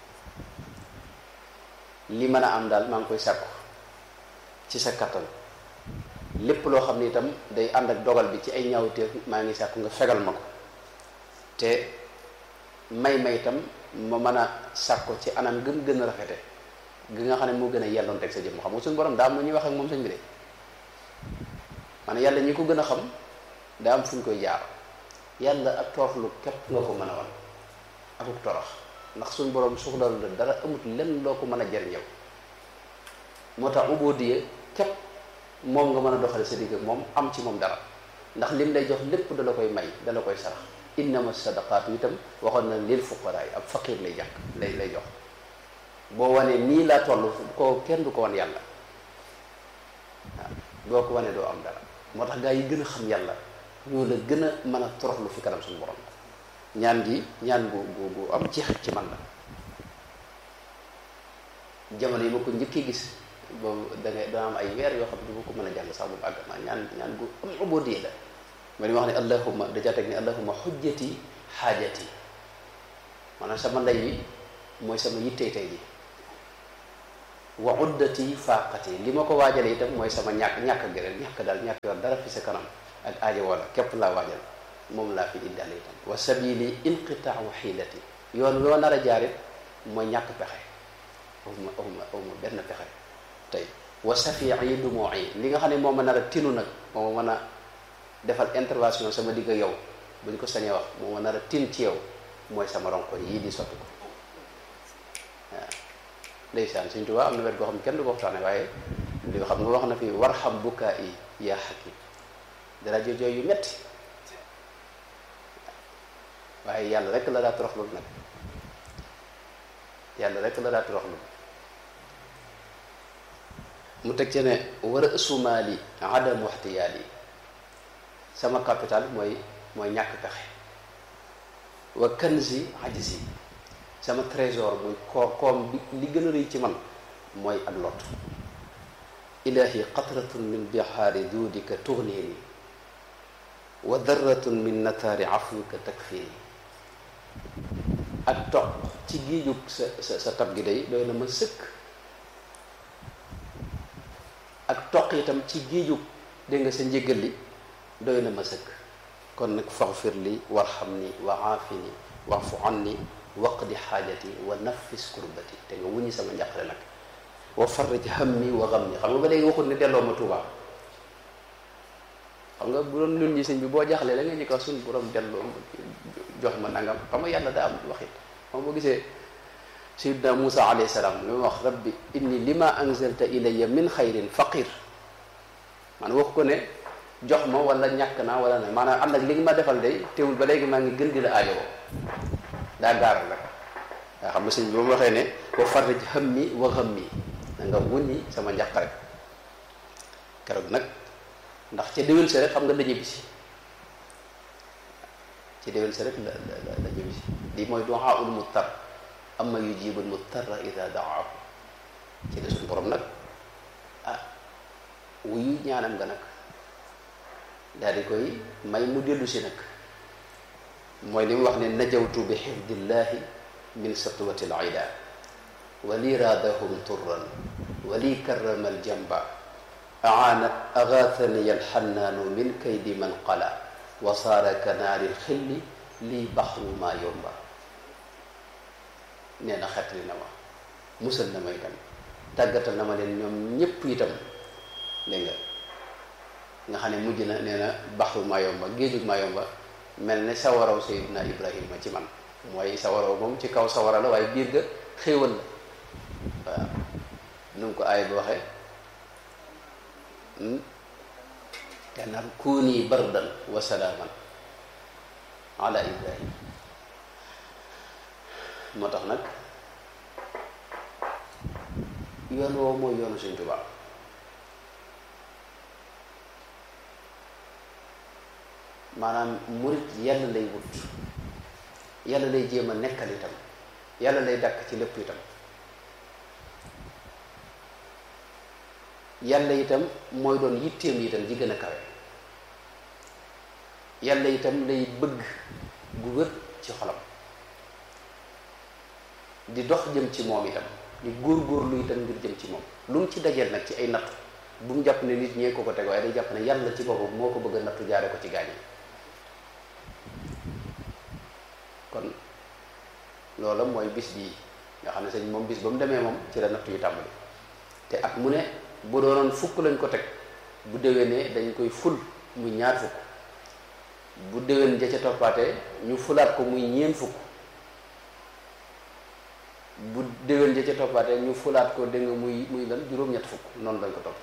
Speaker 1: li mën a am daal maa ngi koy sàkku ci sa kattan lépp loo xam ne itam day ànd ak dogal bi ci ay ñaawteef maa ngi sàkku nga fegal ma ko te may may itam ma mën a sàkko ci anam gën gën a rafete gi nga xam ne moo gën a yelloon teg sa jëmm xam nga suñu borom daa am lu ñuy wax ak moom sëñ bi de maanaam yàlla ñi ko gën a xam daa am fu ñu koy jaar yàlla ak tooflu képp nga ko mën a wan akuk torox ndax suñu borom soxlalu la dara amut lenn loo ko mën a jariñëw moo tax ubudiya képp moom nga mën a doxale sa digg moom am ci moom dara ndax lim lay jox lépp dala koy may dala koy sarax innama sadaqaatu itam waxoon na lil fuqaraa yi ab faqir lay jàkk lay lay jox boo wanee nii laa toll ko kenn du ko wan yàlla waaw boo ko wanee doo am dara moo tax gaa yi gën a xam yàlla ñoo la gën a mën a toroxlu fi kanam suñu borom ñaan gi ñaan gu gu gu am jeex ci man la jamono yi ma ko njëkkee gis boobu da ngay dana am ay weer yoo xam ne du ma ko mën a jàng sax bu àgg ma ñaan ñaan gu am ubudiyya la ma li wax ne allahuma dajaa teg ne allahuma xujjati xaajati maanaam sama ndey wi mooy sama yittey tey ji wa uddati faaqati li ma ko waajale itam mooy sama ñàkk ñàkk gërëm ñàkk daal ñàkk yor dara fi sa kanam ak aajo wala képp laa waajal moom laa fi indaale itam wa sabili inqitaawu xiilati yoon loo nar a jaarit mooy ñàkk pexe awma awma awma benn pexe tey wa safii yi du moo yi li nga xam ne moo ma nar a tinu nag moo ma mën a defal intervention sama digg yow bu ñu ko sañee wax moo ma nar a tin ci yow mooy sama ronko yii di sotti ko waaw ndeysaan Sëñ Tuubaa am na wet goo xam ne kenn du ko waxtaane waaye li nga xam nga wax na fi warxam bukkaa yi yaa xakim dara jooy yu metti waaye yàlla rek la daa toroxlu nag yàlla rek la daa toroxlu mu teg ci ne war a ësumaali adam waxtiyaal yi sama capital mooy mooy ñàkk pexe wa kanzi ajzi sama trésor muy koo koom bi li gën a rëy ci man mooy ak lot ilahi qatratun min bihaari duudika tugnini wa darratun min nataari afwika takfini ak toq ci giijug sa sa sa tab gi day doy na ma sëkk ak toq itam ci giijug dégg nga sa njëgal li doy na ma sëkk kon nag faxfir li warxam ni wa aafini waafu anni waqdi xaajati wa nafis kurbati te nga wuññi sama njàqare nag wa farrij hammi wa ghammi xam nga ba léegi waxul ne delloo ma Tuubaa xam nga bu doon nun ñi sëñ bi boo jaxlee da nga ñu ko suñ borom delloo jox ma nangam xam nga yàlla daa am waxit xam boo gisee sayyidina Musa alayhi salaam li mu wax rabbi inni lima anzalta ilayya min xayrin faqir man wax ko ne jox ma wala ñàkk naa wala ne maanaam ànd ak li nga ma defal day teewul ba léegi maa ngi gën di la aajowoo daa gaaral rek waa xam nga sëñ bi ba mu waxee ne wa farrij hammi wa ghammi da nga wuññi sama njàq rek keroog nag ndax ca déwén sa rek xam nga la ñibbisi ci déwén sa rek la la la ñibbisi lii mooy du'aaul muttar amma yujibul muttarra ida daahu ci la suñu borom nag ah wuyu ñaanam nga nag daal di koy may mu dellu si nag mooy li mu wax ne najawtu bi xifdillahi min satwati al ida wa li raadahum turran wa li karrama al jamba aana agathani alxannaanu min kaydi man qala wa saara ka naari lxilli lii baxru maa yomba nee na xetli na ma musal na ma itam tàggatal na ma leen ñoom ñépp itam dégg nga nga xam ne mujj na nee na baxru maa yomba géejug maa yomba mel ne sawaraw Seydina Ibrahima ci man mooy sawaraw moom ci kaw sawara la waaye biir ga xéewal la waaw nu mu ko aay bi waxee te nar kuuni bardan wa salaaman ala Ibrahim moo tax nag yoon woowu mooy yoonu Sëñ Tuubaa maanaam murit yàlla lay wut yàlla lay jéem a nekkal itam yàlla lay dàkk ci lépp itam yàlla itam mooy doon yitteem itam ji gën a kawe yàlla itam lay bëgg gu wër ci xolam di dox jëm ci moom itam di góor-góorlu itam ngir jëm ci moom lu mu ci dajeel nag ci ay nattu bu mu jàpp ne nit ñee ko ko teg waaye day jàpp ne yàlla ci boppam moo ko bëgg a nattu jaare ko ci gaañ yi kon loola mooy bis bii nga xam ne sëñ moom bis ba mu demee moom ci la nattu yu tàmbali te at mu ne bu doonoon fukk lañ ko teg bu déwénee dañ koy ful muy ñaar fukk bu déwén ja ca toppaatee ñu fulaat ko muy ñeen fukk bu déwén ja ca toppaatee ñu fulaat ko dégg nga muy muy lan juróom-ñett fukk noonu lañ ko topp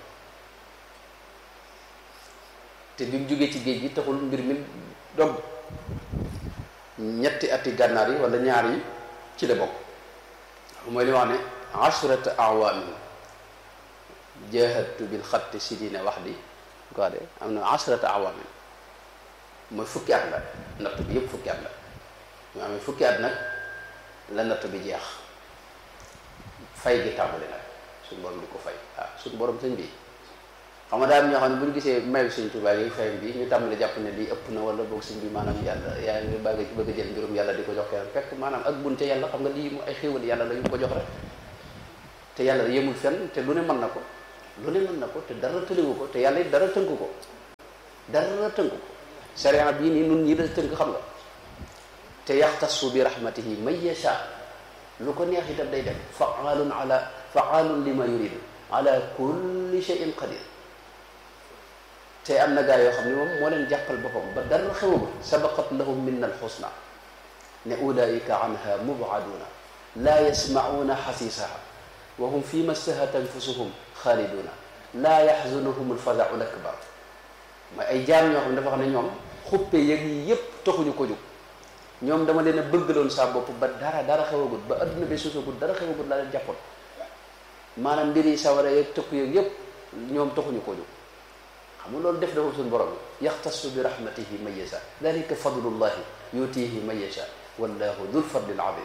Speaker 1: te bi mu jógee ci géej gi taxul mbir mi dog ñetti ati gànnaar yi wala ñaar yi ci la bokk mooy li wax ne ashrata awaamin jahadtu bil xatti sidina wax di ko de am na ashrata awaamin mooy fukki at la natt bi yëpp fukki at la ñu amee fukki at nag la natt bi jeex fay gi tàmbali nag suñu borom di ko fay waaw suñu borom sëñ bi xam nga daal ñoo xam ne bu ñu gisee mayu Sëñ Tuubaa yi fayam bi ñu tàmbali jàpp ne lii ëpp na wala boog sëñ bi maanaam yàlla yaa ngi bëgg bëgg a jël mbirum yàlla di ko jox keneen fekk maanaam ak bunte yàlla xam nga lii mu ay xéewal yàlla la yu ko jox rek te yàlla yemul fenn te lu ne mën na ko lu ne mën na ko te dara tëliwu ko te yàlla it dara tënku ko dara tënku ko sariya bii nii nun ñi la tënk xam nga te yaxtasu bi rahmatihi man yasha lu ko neex itam day def faalun ala faalun lima yuridu ala kulli shay'in qadir te am na gaa yoo xam ne moom moo leen jàppal boppam ba dara xewagul sabaqat lahum minna alxusna ne ulaika anha mubaduna laa yasmacuuna xasiisaha wa hum fi ma stahat anfusuhum xaaliduna laa yaxzunuhum alfazau lakbar mooy ay jaam ñoo xam ne dafa xam ne ñoom xuppe yëg yi yépp taxuñu ko jóg ñoom dama leen a bëggaloon saa bopp ba dara dara xewagul ba adduna bi susagul dara xewagul laa leen jàppoon maanaam mbir yi sawara yeeg tëkku yeeg yépp ñoom taxuñu ko jóg xam nga loolu def dafa suñu borom yaxtasu bi rahmatihi man yasha dalika fadlullahi yutihi man yasha wallahu dul fadlil azim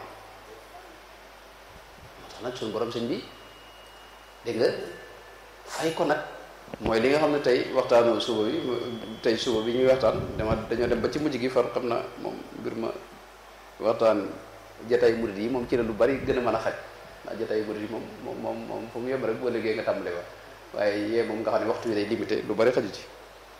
Speaker 1: moo tax nag suñu borom sëñ bi dégg nga fay ko nag mooy li nga xam ne tey waxtaanu suba bi tey suba bi ñuy waxtaan dama dañoo dem ba ci mujj gi far xam na moom mbir ma waxtaan jataay murid yi moom ci la lu bari gën a mën a xaj ndax jataay murid yi moom moom moom moom fu mu yem rek boo liggéey nga tàmbale wax waaye yee moom nga xam ne waxtu wi day limité lu bari xaju ci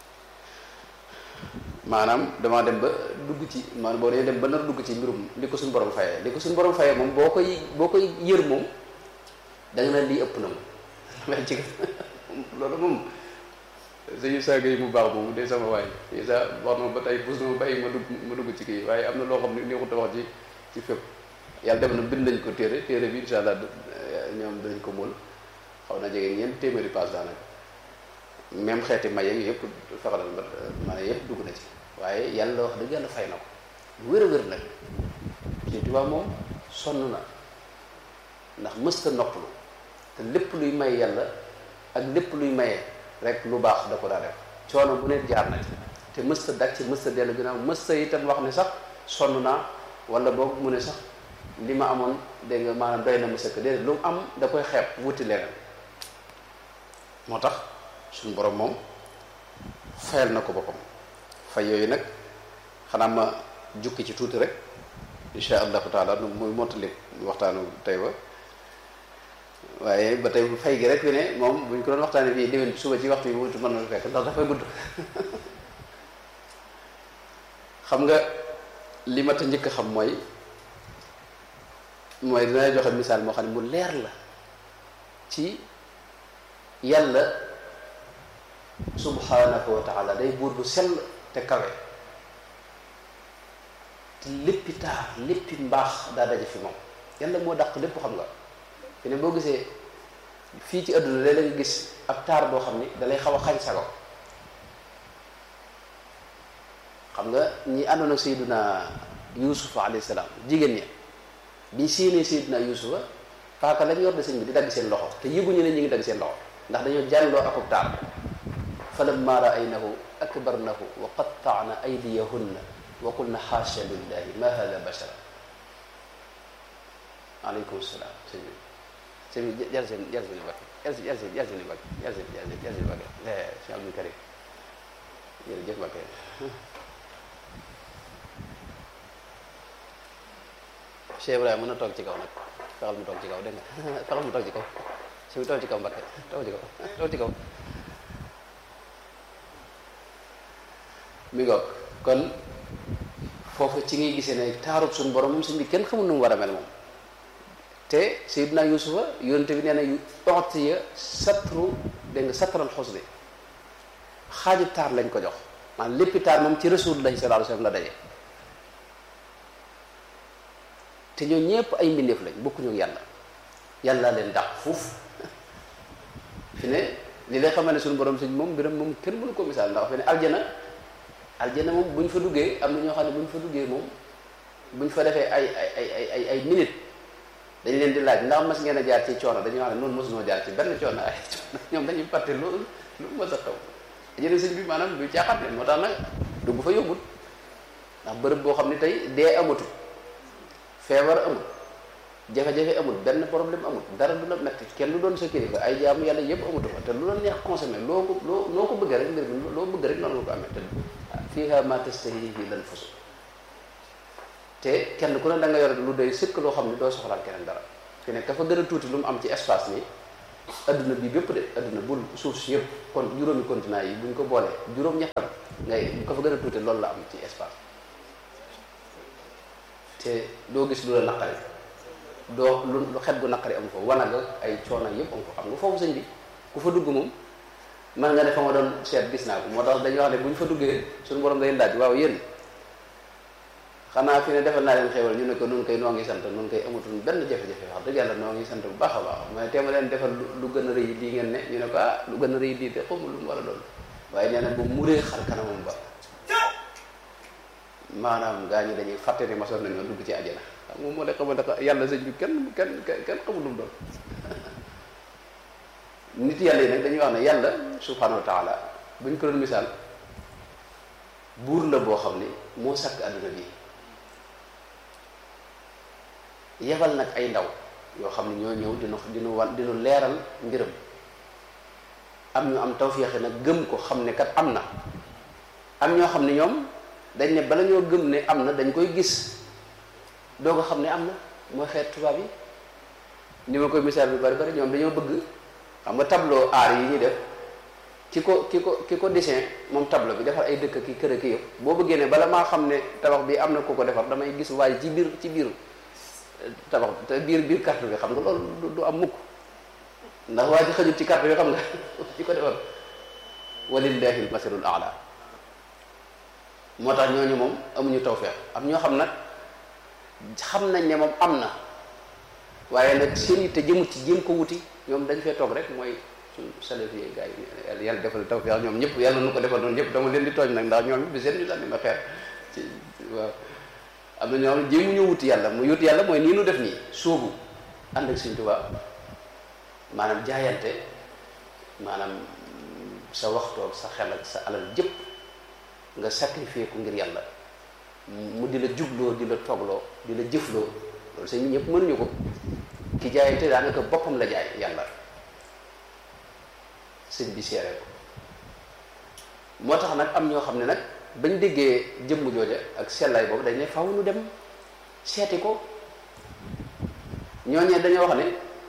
Speaker 1: maanaam damaa dem ba dugg ci maanaam boo dee dem ba nar dugg ci mbirum li ko suñu borom fayee li ko suñu borom fayee moom boo koy boo koy yër moom da nga naan lii ëpp na moom ci loolu moom suñu saaga yi mu baax moom de sama waay yi sa wax na ba tey bus na ma bàyyi ma dugg ma dugg ci kii waaye am na loo xam ne neexut a wax ci ci fépp yàlla dem na bind nañ ko téere téere bi insha allah ñoom dinañ ko mool xaw na jege ñeent téeméeri paas daanaka même xeeti maye yëpp fexalal ba maanaam yëpp dugg na ci waaye yàlla wax dëgg yàlla fay na ko lu wér a wér nag Sëñ Tuubaa moom sonn na ndax mësta noppalu te lépp luy may yàlla ak lépp luy maye rek lu baax da ko daa def coono bu ne jaar na ci te mësta daj ci mësta dellu ginnaaw mësta itam wax ne sax sonn naa wala boog mu ne sax li ma amoon dégg nga maanaam doy na mu sëkk déedéet lu mu am da koy xeeb wuti leneen moo tax suñu borom moom fayal na ko boppam fay yooyu nag xanaa ma jukki ci tuuti rek insha allahu taala nu muy mottali waxtaanu tey ba waaye ba tey fay gi rek fi ne moom bu ñu ko doon waxtaanee fii déwén suba ci waxtu yi wutu mën na fekk ndax dafay gudd xam nga li ma ta njëkk a xam mooy mooy dina joxe misaal moo xam ne mu leer la ci yàlla subhanahu wa taala day buur bu sell te kawe te léppi taar léppi mbaax daa daje fi moom yàlla moo dàq lépp xam nga fi ne boo gisee fii ci àdduna léeg-léeg nga gis ab taar boo xam ni dalay xaw a xañ sago xam nga ñi àndoon ak sayyiduna yusufa alayhi salaam jigéen ñi biñ séenee sayyiduna yusufa paaka lañ yor de sëñ bi di dagg seen loxo te yëguñu ne ñu ngi dagg seen loxo ndax dañoo jàlloo akub taar falamma raaynahu akbarnahu wa qattaana aydiyahunna wa qulna xaasha lillahi ma hada bashara aleykum salaam sëñ bi sëñ bi jal seen jal seen bakk jal seen jal seen jal seen bakk jal seen jal seen jal seen bakk sëñ Abdou Karim jërëjëf bakk Cheikh Ibrahima mën na toog ci kaw nag fexal mu toog ci kaw dégg nga fexal mu toog ci kaw sëñ bi toog ci kaw Mbakke toog ci kaw toog ci kaw mi ngoog kon foofu ci ngay gisee ne taarub suñu borom moom suñ bi kenn xamul nu mu war a mel moom te Seydina Yusufa yonente bi nee na yu utiya satru dégg nga satral xusni xaaju taar lañ ko jox maanaam léppi taar moom ci Rasulullahi sallallahu alayhi wasallam la daje te ñoo ñëpp ay mbindeef lañ bokkuñu ak yàlla yàlla leen dàq fuuf fi ne li lay xamal ne suñu borom suñ moom mbiram moom kenn mënu ko misaal ndax fi ne aljana aljana moom bu ñu fa duggee am na ñoo xam ne bu ñu fa duggee moom bu ñu fa defee ay ay ay ay ay ay minutes dañ leen di laaj ndax mas ngeen a jaar ci coono dañuy wax ne noonu mosunoo jaar ci benn coono ay coono ñoom dañuy fàtte loolu lu mos a xaw jëne sëñ bi maanaam du caaxaan ne moo tax nag dugg fa yóbbul ndax bërëb boo xam ne tey dee amatul feebar amul jafe-jafe amul benn problème amul dara du la metti kenn du doon sa kilifa ay jaamu yàlla yëpp amatu fa te lu la neex consommé loo ko loo noo ko bëggee rek mbir mi loo bëgg rek noonu nga ko amee te fiihaa maa tashtahiihi l-anfusu te kenn ku ne da nga yor lu doy sëkk loo xam ne doo soxlaal keneen dara fi ne ka fa gën a tuuti lu mu am ci espace nii adduna bi bépp de adduna bul suuf si yëpp kon juróomi continent yi buñ ko boolee juróom-ñettam ngay ka fa gën a tuuti loolu la am ci espace te doo gis lu la naqari doo lu lu xet gu naqari am fa wanaga ay coono yëpp am fa xam nga foofu sëñ bi ku fa dugg moom man nga ne fa ma doon seet gis naa ko moo tax dañuy wax ne bu ñu fa duggee suñu borom day laaj waaw yéen xanaa fi ne defal naa leen xéewal ñu ne ko nun koy noo ngi sant nun koy amatul benn jafe-jafe wax dëgg yàlla noo ngi sant bu baax a baax mais teema leen defal lu gën a rëy lii ngeen ne ñu ne ko ah lu gën a rëy lii de xawma lu mu war a doon waaye nee na bu muree xar kanamam ba maanaam gaa ñi dañuy fàtte ni masoon nañoo dugg ci àjjana xam moom moo lay xamal ne yàlla sëñ bi kenn kenn kenn xamul lu mu doon nit yàlla yi nag dañuy wax ne yàlla subhanahu wa taala buñ ko doon misaal buur la boo xam ni moo sàkk àdduna bi yebal nag ay ndaw yoo xam ne ñoo ñëw dinu dinu wan dinu leeral mbiram am ñu am tawféexe nag gëm ko xam ne kat am na am ñoo xam ne ñoom dañ ne bala ñoo gëm ne am na dañ koy gis doo ko xam ne am na mooy xeet tubaab yi ni ma koy misaal bi bari bari ñoom dañoo bëgg xam nga tableau art yi ñuy def ki ko ki ko ki ko dessin moom tableau bi defar ay dëkk ki kër ki yëpp boo bëggee ne bala maa xam ne tabax bi am na ku ko defar damay gis waaye ci biir ci biir tabax te biir biir carte bi xam nga loolu du am mukk ndax waa ji xëjul ci carte bi xam nga ci ko defar walillahi almasalul aala moo tax ñooñu moom amuñu tawfeex am ñoo xam nag xam nañ ne moom am na waaye nag seen yi te jëmut ci jéem ko wuti ñoom dañ fee toog rek mooy suñ salaf yi gars yi yàlla defal tawfeex ñoom ñëpp yàlla nu ko defal noonu ñëpp dama leen di tooñ nag ndax ñoom bi seen ñu sànni ma xeer ci waaw am na ñoo xam ne jéemu ñu wuti yàlla mu wuti yàlla mooy nii nu def nii sóobu ànd ak Sëñ Tuubaa maanaam jaayante maanaam sa waxtoog sa xel ak sa alal jëpp nga sacrifier ko ngir yàlla mu di la jubloo di la toogloo di la jëfloo loolu sëñ ñëpp mënuñu ko ki jaayante daanaka boppam la jaay yàlla sëñ bi seere ko moo tax nag am ñoo xam ne nag bañ déggee jëmm jooja ak sellaay boobu dañ ne faw nu dem seeti ko ñooñee dañoo wax ne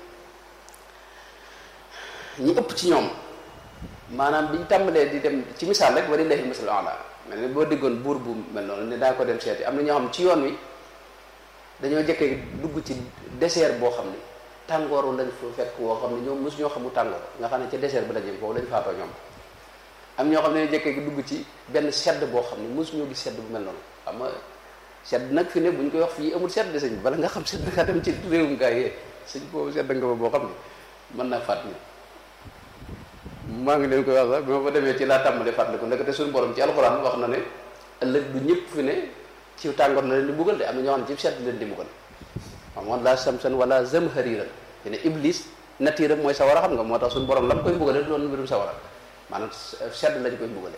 Speaker 1: ñi ëpp ci ñoom maanaam biñ tàmbalee di dem ci misaal rek walillahi al-masalul a'la mel ne boo déggoon buur bu mel noonu ne daa ko dem seeti am na ñoo xam ci yoon wi dañoo jëkkee dugg ci désert boo xam ne tàngooru lañ fa fekk woo xam ne ñoom mosu ñoo xamu tàngoor nga xam ne ca désert bi la jëm foofu lañ faatoo ñoom am ñoo xam ne jëkkee dugg ci benn sedd boo xam ne mosu ñoo gis sedd bu mel noonu xam nga sedd nag fi ne bu ñu koy wax fii amul sedd sëñ bala nga xam sedd nga dem ci réewum gaa yee sëñ boobu sedd nga ba boo xam ne mën naa fàtt ni maa ngi leen koy wax sax bi ma fa demee ci laa tàmbali fàttaliku ndekete suñu borom ci alxuraan wax na ne ëllëg du ñëpp fi ne ci tàngoor na leen di buggal de am na ñoo xam ne ci sedd leen di buggal amoon laa samsan wala zamhariran fi ne iblis natiiram mooy sawara xam nga moo tax suñu borom la mu koy buggale doon mbirum sawara maanaam sedd lañ koy buggale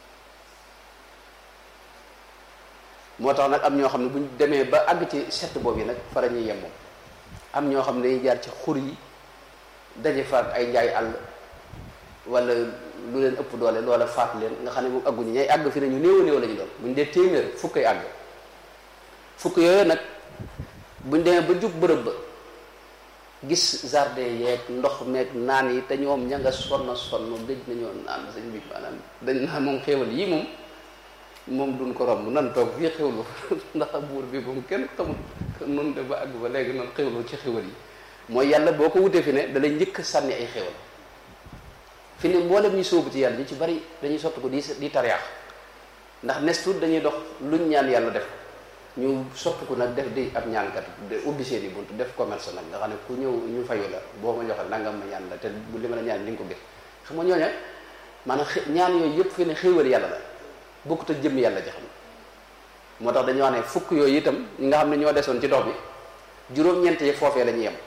Speaker 1: moo tax nag am ñoo xam ne buñ demee ba àgg ci sedd boobu yi nag fara ñuy yem moom am ñoo xam ne dañuy jaar ci xur yi daje faat ay njaay àll wala lu leen ëpp doole loola faat leen nga xam ne moom àgguñu ñay àgg fi ne ñu néew a néew la ñu doon buñ dee téeméer fukk ay àgg fukk yooyu nag buñ demee ba jub bërëb ba gis jardin yeeg ndox meeg naan yi te ñoom ña nga sonn sonn gëj nañoo naan sëñ bi maanaam dañ naan moom xéewal yii moom moom duñ ko romb nan toog fii xéwlu ndax buur bi moom kenn xamul nun de ba àgg ba léegi nan xéwlu ci xéwal yi mooy yàlla boo ko wutee fi ne da lay njëkk a sànni ay xéwal fi ne mboolem ñu sóobu ci yàlla ñu ci bari dañuy sotti ko di di tariyaax ndax nes tuut dañuy dox luñ ñaan yàlla def ñu sotti ko nag def di ab ñaankat ubbi seen i bunt def commerce nag nga xam ne ku ñëw ñu fayu la boo ma joxe nangam ma ñaan la te li ma la ñaan di nga ko gis xam nga ñooña maanaam ñaan yooyu yëpp fi ne xéwal yàlla la bokkut ak jëm yàlla ji xam moo tax dañuy wax ne fukk yooyu itam ñi nga xam ne ñoo desoon ci dox bi juróom-ñeent yi foofee la ñuy yem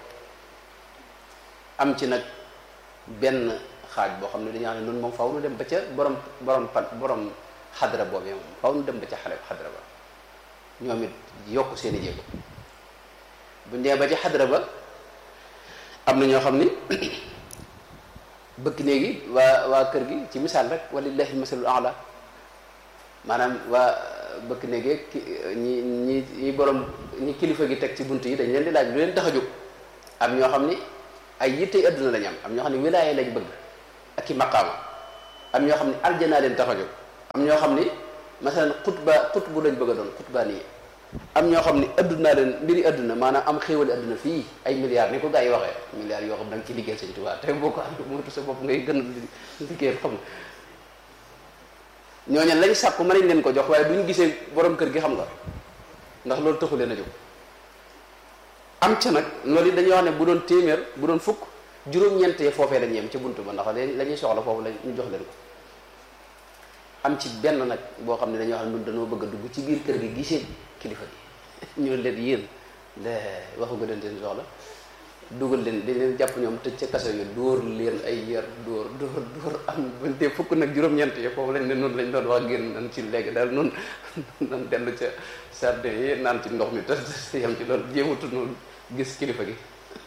Speaker 1: am ci nag benn xaaj boo xam ne dañuy wax ne noonu moom faw nu dem ba ca borom borom pan borom xadra boobee moom faw nu dem ba ca xale xadra ba ñoom it yokk seen i jéego buñ dee ba ci xadra ba am na ñoo xam ni bëkk néegi waa waa kër gi ci misaal rek walillahi masalul ala maanaam waa bëkk néegi ki ñi ñi ñi borom ñi kilifa gi teg ci bunt yi dañ leen di laaj lu leen tax a jóg am ñoo xam ni ay yittey adduna lañ am am ñoo xam ne wilaaye lañ bëgg ak i maqaama am ñoo xam ne aljanaa leen tax a jóg am ñoo xam ni masalan xutba xutbu lañ bëgg a doon xutbaa nii am ñoo xam ne addunaa leen mbiri adduna maanaam am xéewali adduna fii ay milliards ni ko gars yi waxee milliards yoo xam da nga ci liggéeyal Sëñ Tuubaa te boo ko am moytu sa bopp ngay gën a liggéeyal xam nga ñooñu lañ sàkku mën nañ leen ko jox waaye duñ gisee borom kër gi xam nga ndax loolu taxu leen a jóg am ca nag loolu it dañuy wax ne bu doon téeméer bu doon fukk juróom-ñeentee foofee lañ yem ca buntu ba ndax la ñuy soxla foofu la ñu jox leen ko am ci benn nag boo xam ne dañoo xam ne ñun dañoo bëgg a dugg ci biir kër gi gisee kilifa gi ñu leen yéen de waxu nga leen seen soxla dugal leen dañ leen jàpp ñoom tëj ca kaso yi dóor leen ay yar dóor dóor dóor am buñ dee fukk nag juróom-ñeent yi foofu lañ ne noonu lañ doon wax génn nan ci léegi daal noonu nan dellu ca sardin yi naan ci ndox mi te yam ci loolu jéematu noonu gis kilifa gi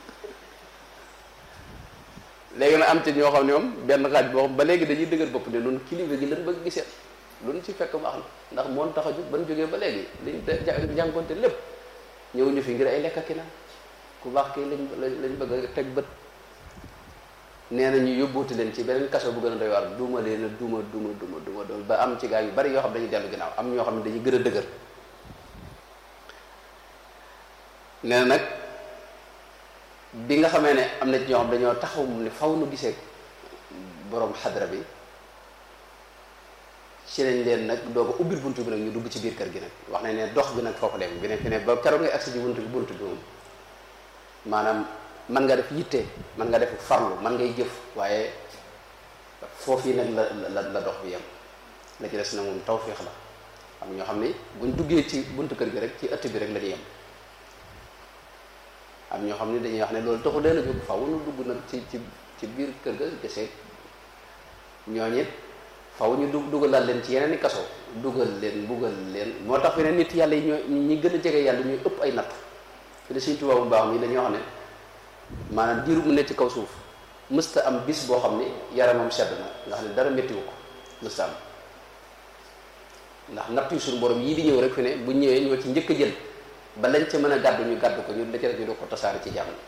Speaker 1: léegi nag am ci ñoo xam ne moom benn xaaj boo xam ba léegi dañuy dëgër bopp ne noonu kilifa gi lan bëgg gisee luñ ci fekk baax na ndax moon tax a jóg ban jógee ba léegi liñ jànkonte lépp ñëw ñu fi ngir ay lekk ak naan ku baax kii lañ lañ bëgg a teg bët nee na ñu yóbbuuti leen ci beneen kaso bu gën a doy waar duma leen a duma duma duma duma duma ba am ci gaa yu bari yoo xam dañuy dellu ginnaaw am ñoo xam ne dañuy gën a dëgër nee na nag bi nga xamee ne am na ci ñoo xam dañoo taxaw mu ne faw nu gisee borom xadra bi ci lañ leen nag doo ko ubbil buntu bi nag ñu dugg ci biir kër gi nag wax nañ ne dox bi nag foofu dem bi ne fi ne ba keroog ngay agsi ci buntu bi buntu bi moom maanaam man nga def yitte man nga def farlu man ngay jëf waaye foofu yi nag la la la dox bi yem la ci des na moom tawféex la am ñoo xam ne buñ duggee ci buntu kër gi rek ci ëtt bi rek la ñuy yem am ñoo xam ne dañuy wax ne loolu taxu leen a jóg faaw nu dugg nag ci ci ci biir kër ga gisee ñooñu it faw ñu dug dugalal leen ci yeneen i kaso dugal leen mbugal leen moo tax fi ne nit yàlla yi ñoo ñi gën a jege yàlla ñuy ëpp ay natt fi ne Sëñ Tuubaa bu baax mi dañoo xam ne maanaam diiru mu nekk ci kaw suuf mësta am bis boo xam ne yaramam sedd na nga xam ne dara méttiwu ko mësta am ndax natt yu suñu borom yii di ñëw rek fi ne bu ñëwee ñoo ci njëkk a jël ba lañ ca mën a gàddu ñu gàddu ko ñu la ca rek ñu doo ko tasaare ci jàmm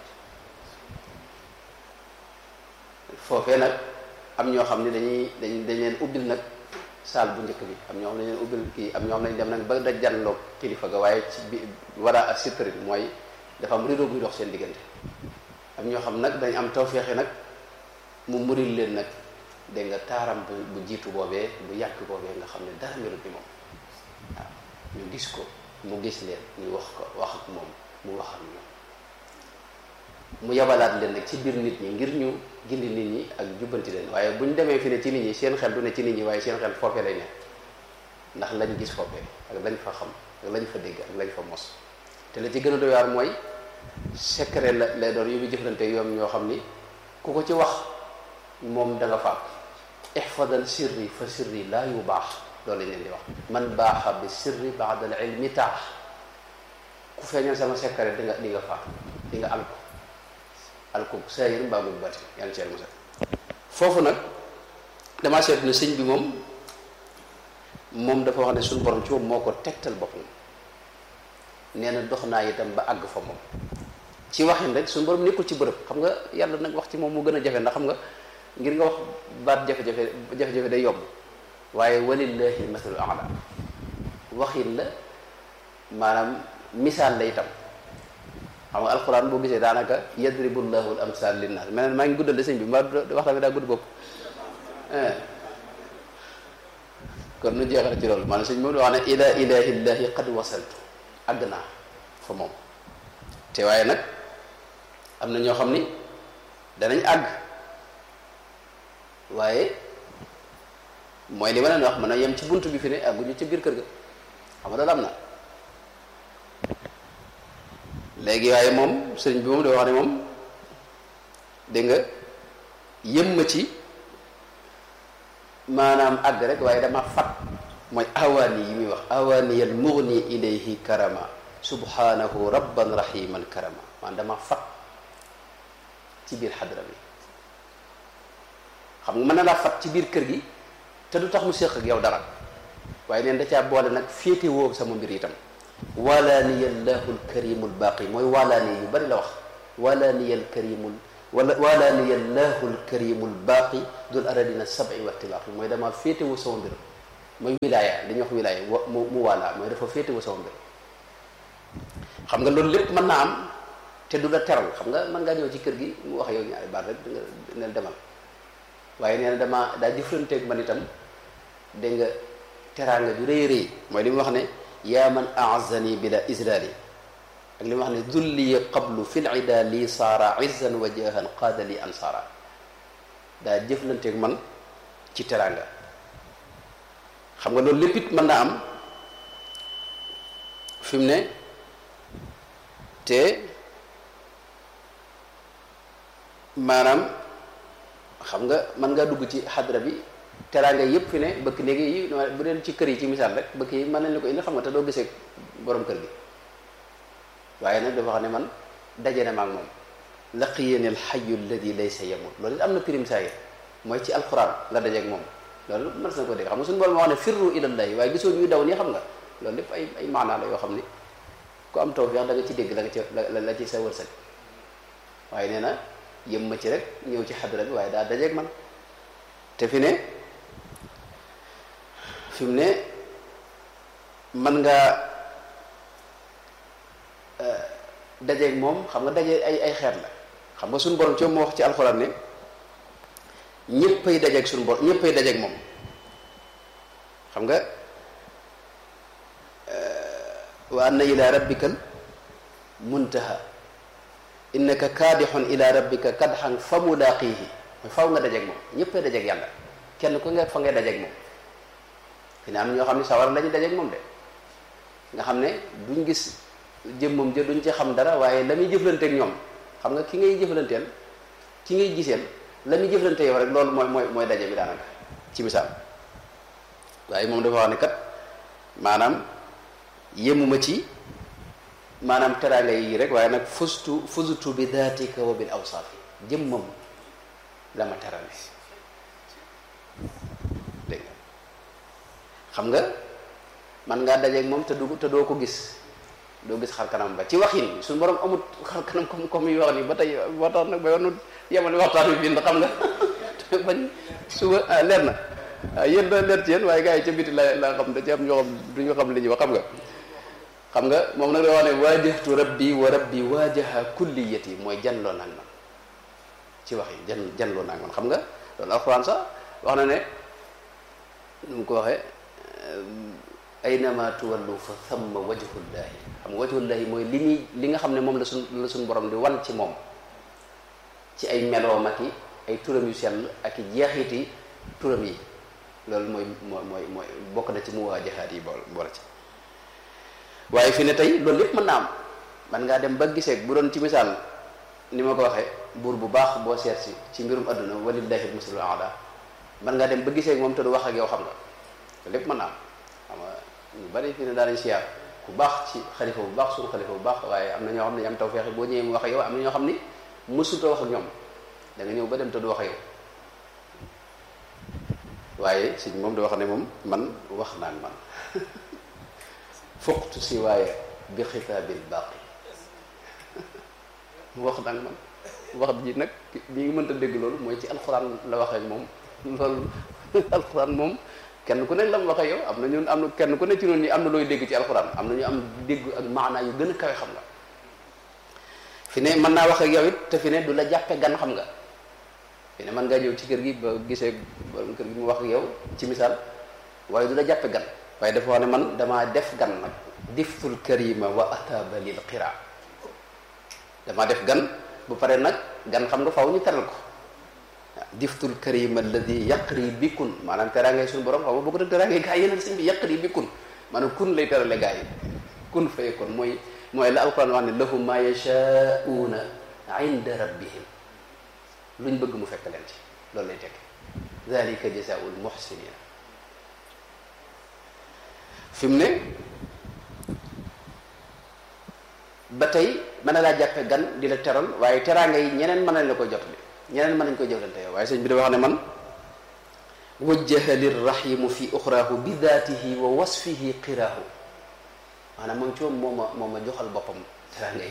Speaker 1: foofee nag am ñoo xam ne dañuy dañ dañ leen ubbil nag saal bu njëkk bi am ñoo xam ne dañ leen ubbil kii am ñoo xam ne dañ dem nag ba daj janloog kilifa ga waaye ci bi wara ak sitri mooy dafa am rideau buy dox seen diggante am ñoo xam nag dañ am tawféexe nag mu muril leen nag dégg nga taaram bu bu jiitu boobee bu yàgg boobee nga xam ne dara melut ni moom waaw ñu gis ko mu gis leen ñu wax ko wax ak moom mu wax ak ñoom mu yabalaat leen nag ci biir nit ñi ngir ñu gindi nit ñi ak jubbanti leen waaye bu ñu demee fi ne ci nit ñi seen xel du ne ci nit ñi waaye seen xel foofee lay ne ndax lañ gis foofee ak lañ fa xam ak lañ fa dégg ak lañ fa mos te la ci gën a doy waar mooy secret la lay doon yu muy jëflante yoom ñoo xam ni ku ko ci wax moom da nga faat ihfadal sirri fa sirri laa yu baax loolu lañ leen di wax man baaxa bi sirri baadal ilmi taax ku feeñal sama secret di nga di nga faat di nga alko alko saayir mbaa mu bati yàlla ci musa foofu nag damaa seetlu ne sëñ bi moom moom dafa wax ne suñu borom ci moom moo ko tegtal boppam nee na dox naa itam ba àgg fa moom ci waxin rek suñu borom nekkul ci bërëb xam nga yàlla nag wax ci moom mu gën a jafe ndax xam nga ngir nga wax baat jafe-jafe jafe-jafe day yomb waaye walillahi masalu ala waxin la maanaam misaal la itam xam nga alquran boo gisee daanaka yadribu llahu al amsal linnaas meneen maa ngi guddal de sëñ bi mbaa waxtaan bi daa gudd bopp kon nu jeexal ci loolu maanaam sëñ moom di wax ne ila ilahillahi qad wasaltu àgg naa fa moom te waaye nag am na ñoo xam ni danañ àgg waaye mooy li ma leen wax mën a yem ci bunt bi fi ne àgguñu ci biir kër ga xam nga loolu am na léegi waaye moom sëriñ bi moom da wax ne moom dégg nga yëm ma ci maanaam àgg rek waaye dama fat mooy awaani yi muy wax awaani yal mughni ilayhi karama subhanahu rabban rahiman karama man dama fat ci biir xadra bi xam nga mën na laa fat ci biir kër gi te du tax mu séq ak yow dara waaye neen da caa boole nag féete woo sama mbir itam walaaniya llahu lkarimu lbaaqi mooy walaani yu bari la wax walaaniya lkarimul wala walaaniya llahu lkarimu lbaaqi dul aradina sabi wa tilaaqi mooy dama féete woo sama mbir mooy wilaaya li ñuy wax wilaaya wa mu mu waalaa mooy dafa féete woo sama mbir xam nga loolu lépp mën naa am te du la teral xam nga mën ngaa ñëw ci kër gi mu wax yow ñaari baat rek nga nel demal waaye nee na dama daa jëflanteeg man itam dégg nga teraanga ju rëy rëy mooy li mu wax ne yaa man aazani bila islaali ak li mu wax ne dulli qablu fi lida lii saara izzan wa jahan qaada li ansaara daa jëflanteeg man ci teraanga xam nga loolu lépp it mën naa am fi mu ne te maanaam xam nga mën ngaa dugg ci xadra bi teraanga yëpp fi ne bëkk néegi yi bu dee ci kër yi ci misaal rek bëkk yi mën nañ la ko indi xam nga te doo gisee borom kër gi waaye nag dafa xam ne man daje na ma ak moom laqiyani alxayu alladi laysa yamut loolu it am na pirim saa yi mooy ci alquran nga dajeeg moom loolu mën na ko dégg xam nga suñu borom moo wax ne firru ilallahi waaye gisoo ñuy daw nii xam nga loolu lépp ay ay maanaa la yoo xam ni ku am tawfeex da nga ci dégg la nga ci la la ci sa wërsëg waaye nee na yëm ma ci rek ñëw ci xadra bi waaye daa dajeeg man te fi ne fi mu ne mën ngaa dajeeg moom xam nga daje ay ay xeet la xam nga suñu borom ci moo wax ci alxuraan ne ñëppay dajeeg suñu borom ñëppay dajeeg moom xam nga wa anna ila rabbikal muntaha innaka kaadixun ila rabbika kadxan fa mulaaqihi mooy faw nga dajeeg moom ñëppay dajeeg yàlla kenn ku nga fa ngay dajeeg moom fi ne am ñoo xam ne sawar lañu dajeeg moom de nga xam ne duñ gis jëmmam jë duñ ci xam dara waaye la muy jëflanteeg ñoom xam nga ki ngay jëflanteel ki ngay giseel la muy jëflante yow rek loolu mooy mooy mooy daje bi daanaka ci misaal waaye moom dafa wax ne kat maanaam yemuma ci maanaam teraanga yi rek waaye nag fustu fuzutu bi daatika wa bil awsaafi jëmmam la ma terale dégg nga xam nga man ngaa dajeeg moom te du te doo ko gis doo gis xar kanam ba ci waxin suñu borom amut xar kanam comme comme yi wax ni ba tey waxtaan nag ba yoonu yemale waxtaan bi bind xam nga bañ suba ah leer na waaw yéen da leer ci yéen waaye gars yi ca biti la laa xam da ci am ñoo xam du ñu xam li ñuy wax xam nga xam nga moom nag da wax ne waajahtu rabbi wa rabbi waajaha kulliyati mooy janloo naag man ci wax yi jan janloo naag man xam nga loolu alxuraan sax wax na ne nu mu ko waxee aynama tuwallu fa thamma wajhullahi xam nga wajhullahi mooy li muy li nga xam ne moom la suñ la suñ borom di wan ci moom ci ay meloom ak i ay turam yu sell ak i jeexiti turam yi loolu mooy mooy mooy mooy bokk na ci mu waajahaat yi bool boole ci waaye fi ne tey loolu lépp mën naa am man ngaa dem ba gisee bu doon ci misaal ni ma ko waxee buur bu baax boo seet si ci mbirum adduna walillahi masalul aala man ngaa dem ba gisee moom te du wax ak yow xam nga loolu lépp mën naa am xam nga ñu bari fi ne daanañ siyaar ku baax ci xalifa bu baax suñu xalifa bu baax waaye am na ñoo xam ne ñu am tawfeex boo ñëwee mu wax ak yow am na ñoo xam ni mësuta wax ak ñoom da nga ñëw ba dem te du wax ak yow waaye si moom da wax ne moom man wax naan man fuqtu si waaye bi xitaabil baaqi wax naan man wax ji nag ñi ngi mënta dégg loolu mooy ci alxuraan la waxee moom loolu alxuraan moom kenn ku ne la mu waxee yow am na ñun am na kenn ku ne ci noonu ñi am na looy dégg ci alxuraan am na ñu am dégg ak maanaa yu gën a kawe xam nga fi ne mën naa wax ak yow it te fi ne du la jàppe gan xam nga fi ne mën ngaa ñëw ci kër gi ba gisee borom kër gi mu wax ak yow ci misaal waaye du la jàppe gan waaye dafa wax ne man damaa def gan nag diftul karima wa ataba lil qira damaa def gan bu pare nag gan xam nga faw ñu teral ko diftul karima alladi yaqri bikun maanaam teraangay suñu borom xam nga boo ko def teraangay gaa yi yeneen sëñ bi yaqri bikun maanaam kun lay terale gaa yi kun fay kon mooy mooy la alquran wax ne lahum ma yashauna inda rabbihim luñ bëgg mu fekk leen ci loolu lay tekki dalika jazaul muhsinina fi mu ne ba tey mën na laa jàppe gan di la teral waaye teraanga yi ñeneen mën nañ la koy jotali ñeneen mën nañ koy jëflante yow waaye sëñ bi da wax ne man wajjaha lirrahimu fi uxraahu bi daatihi wa wasfihi qiraahu maanaam moom ci moom moo ma moo ma joxal boppam teraanga yi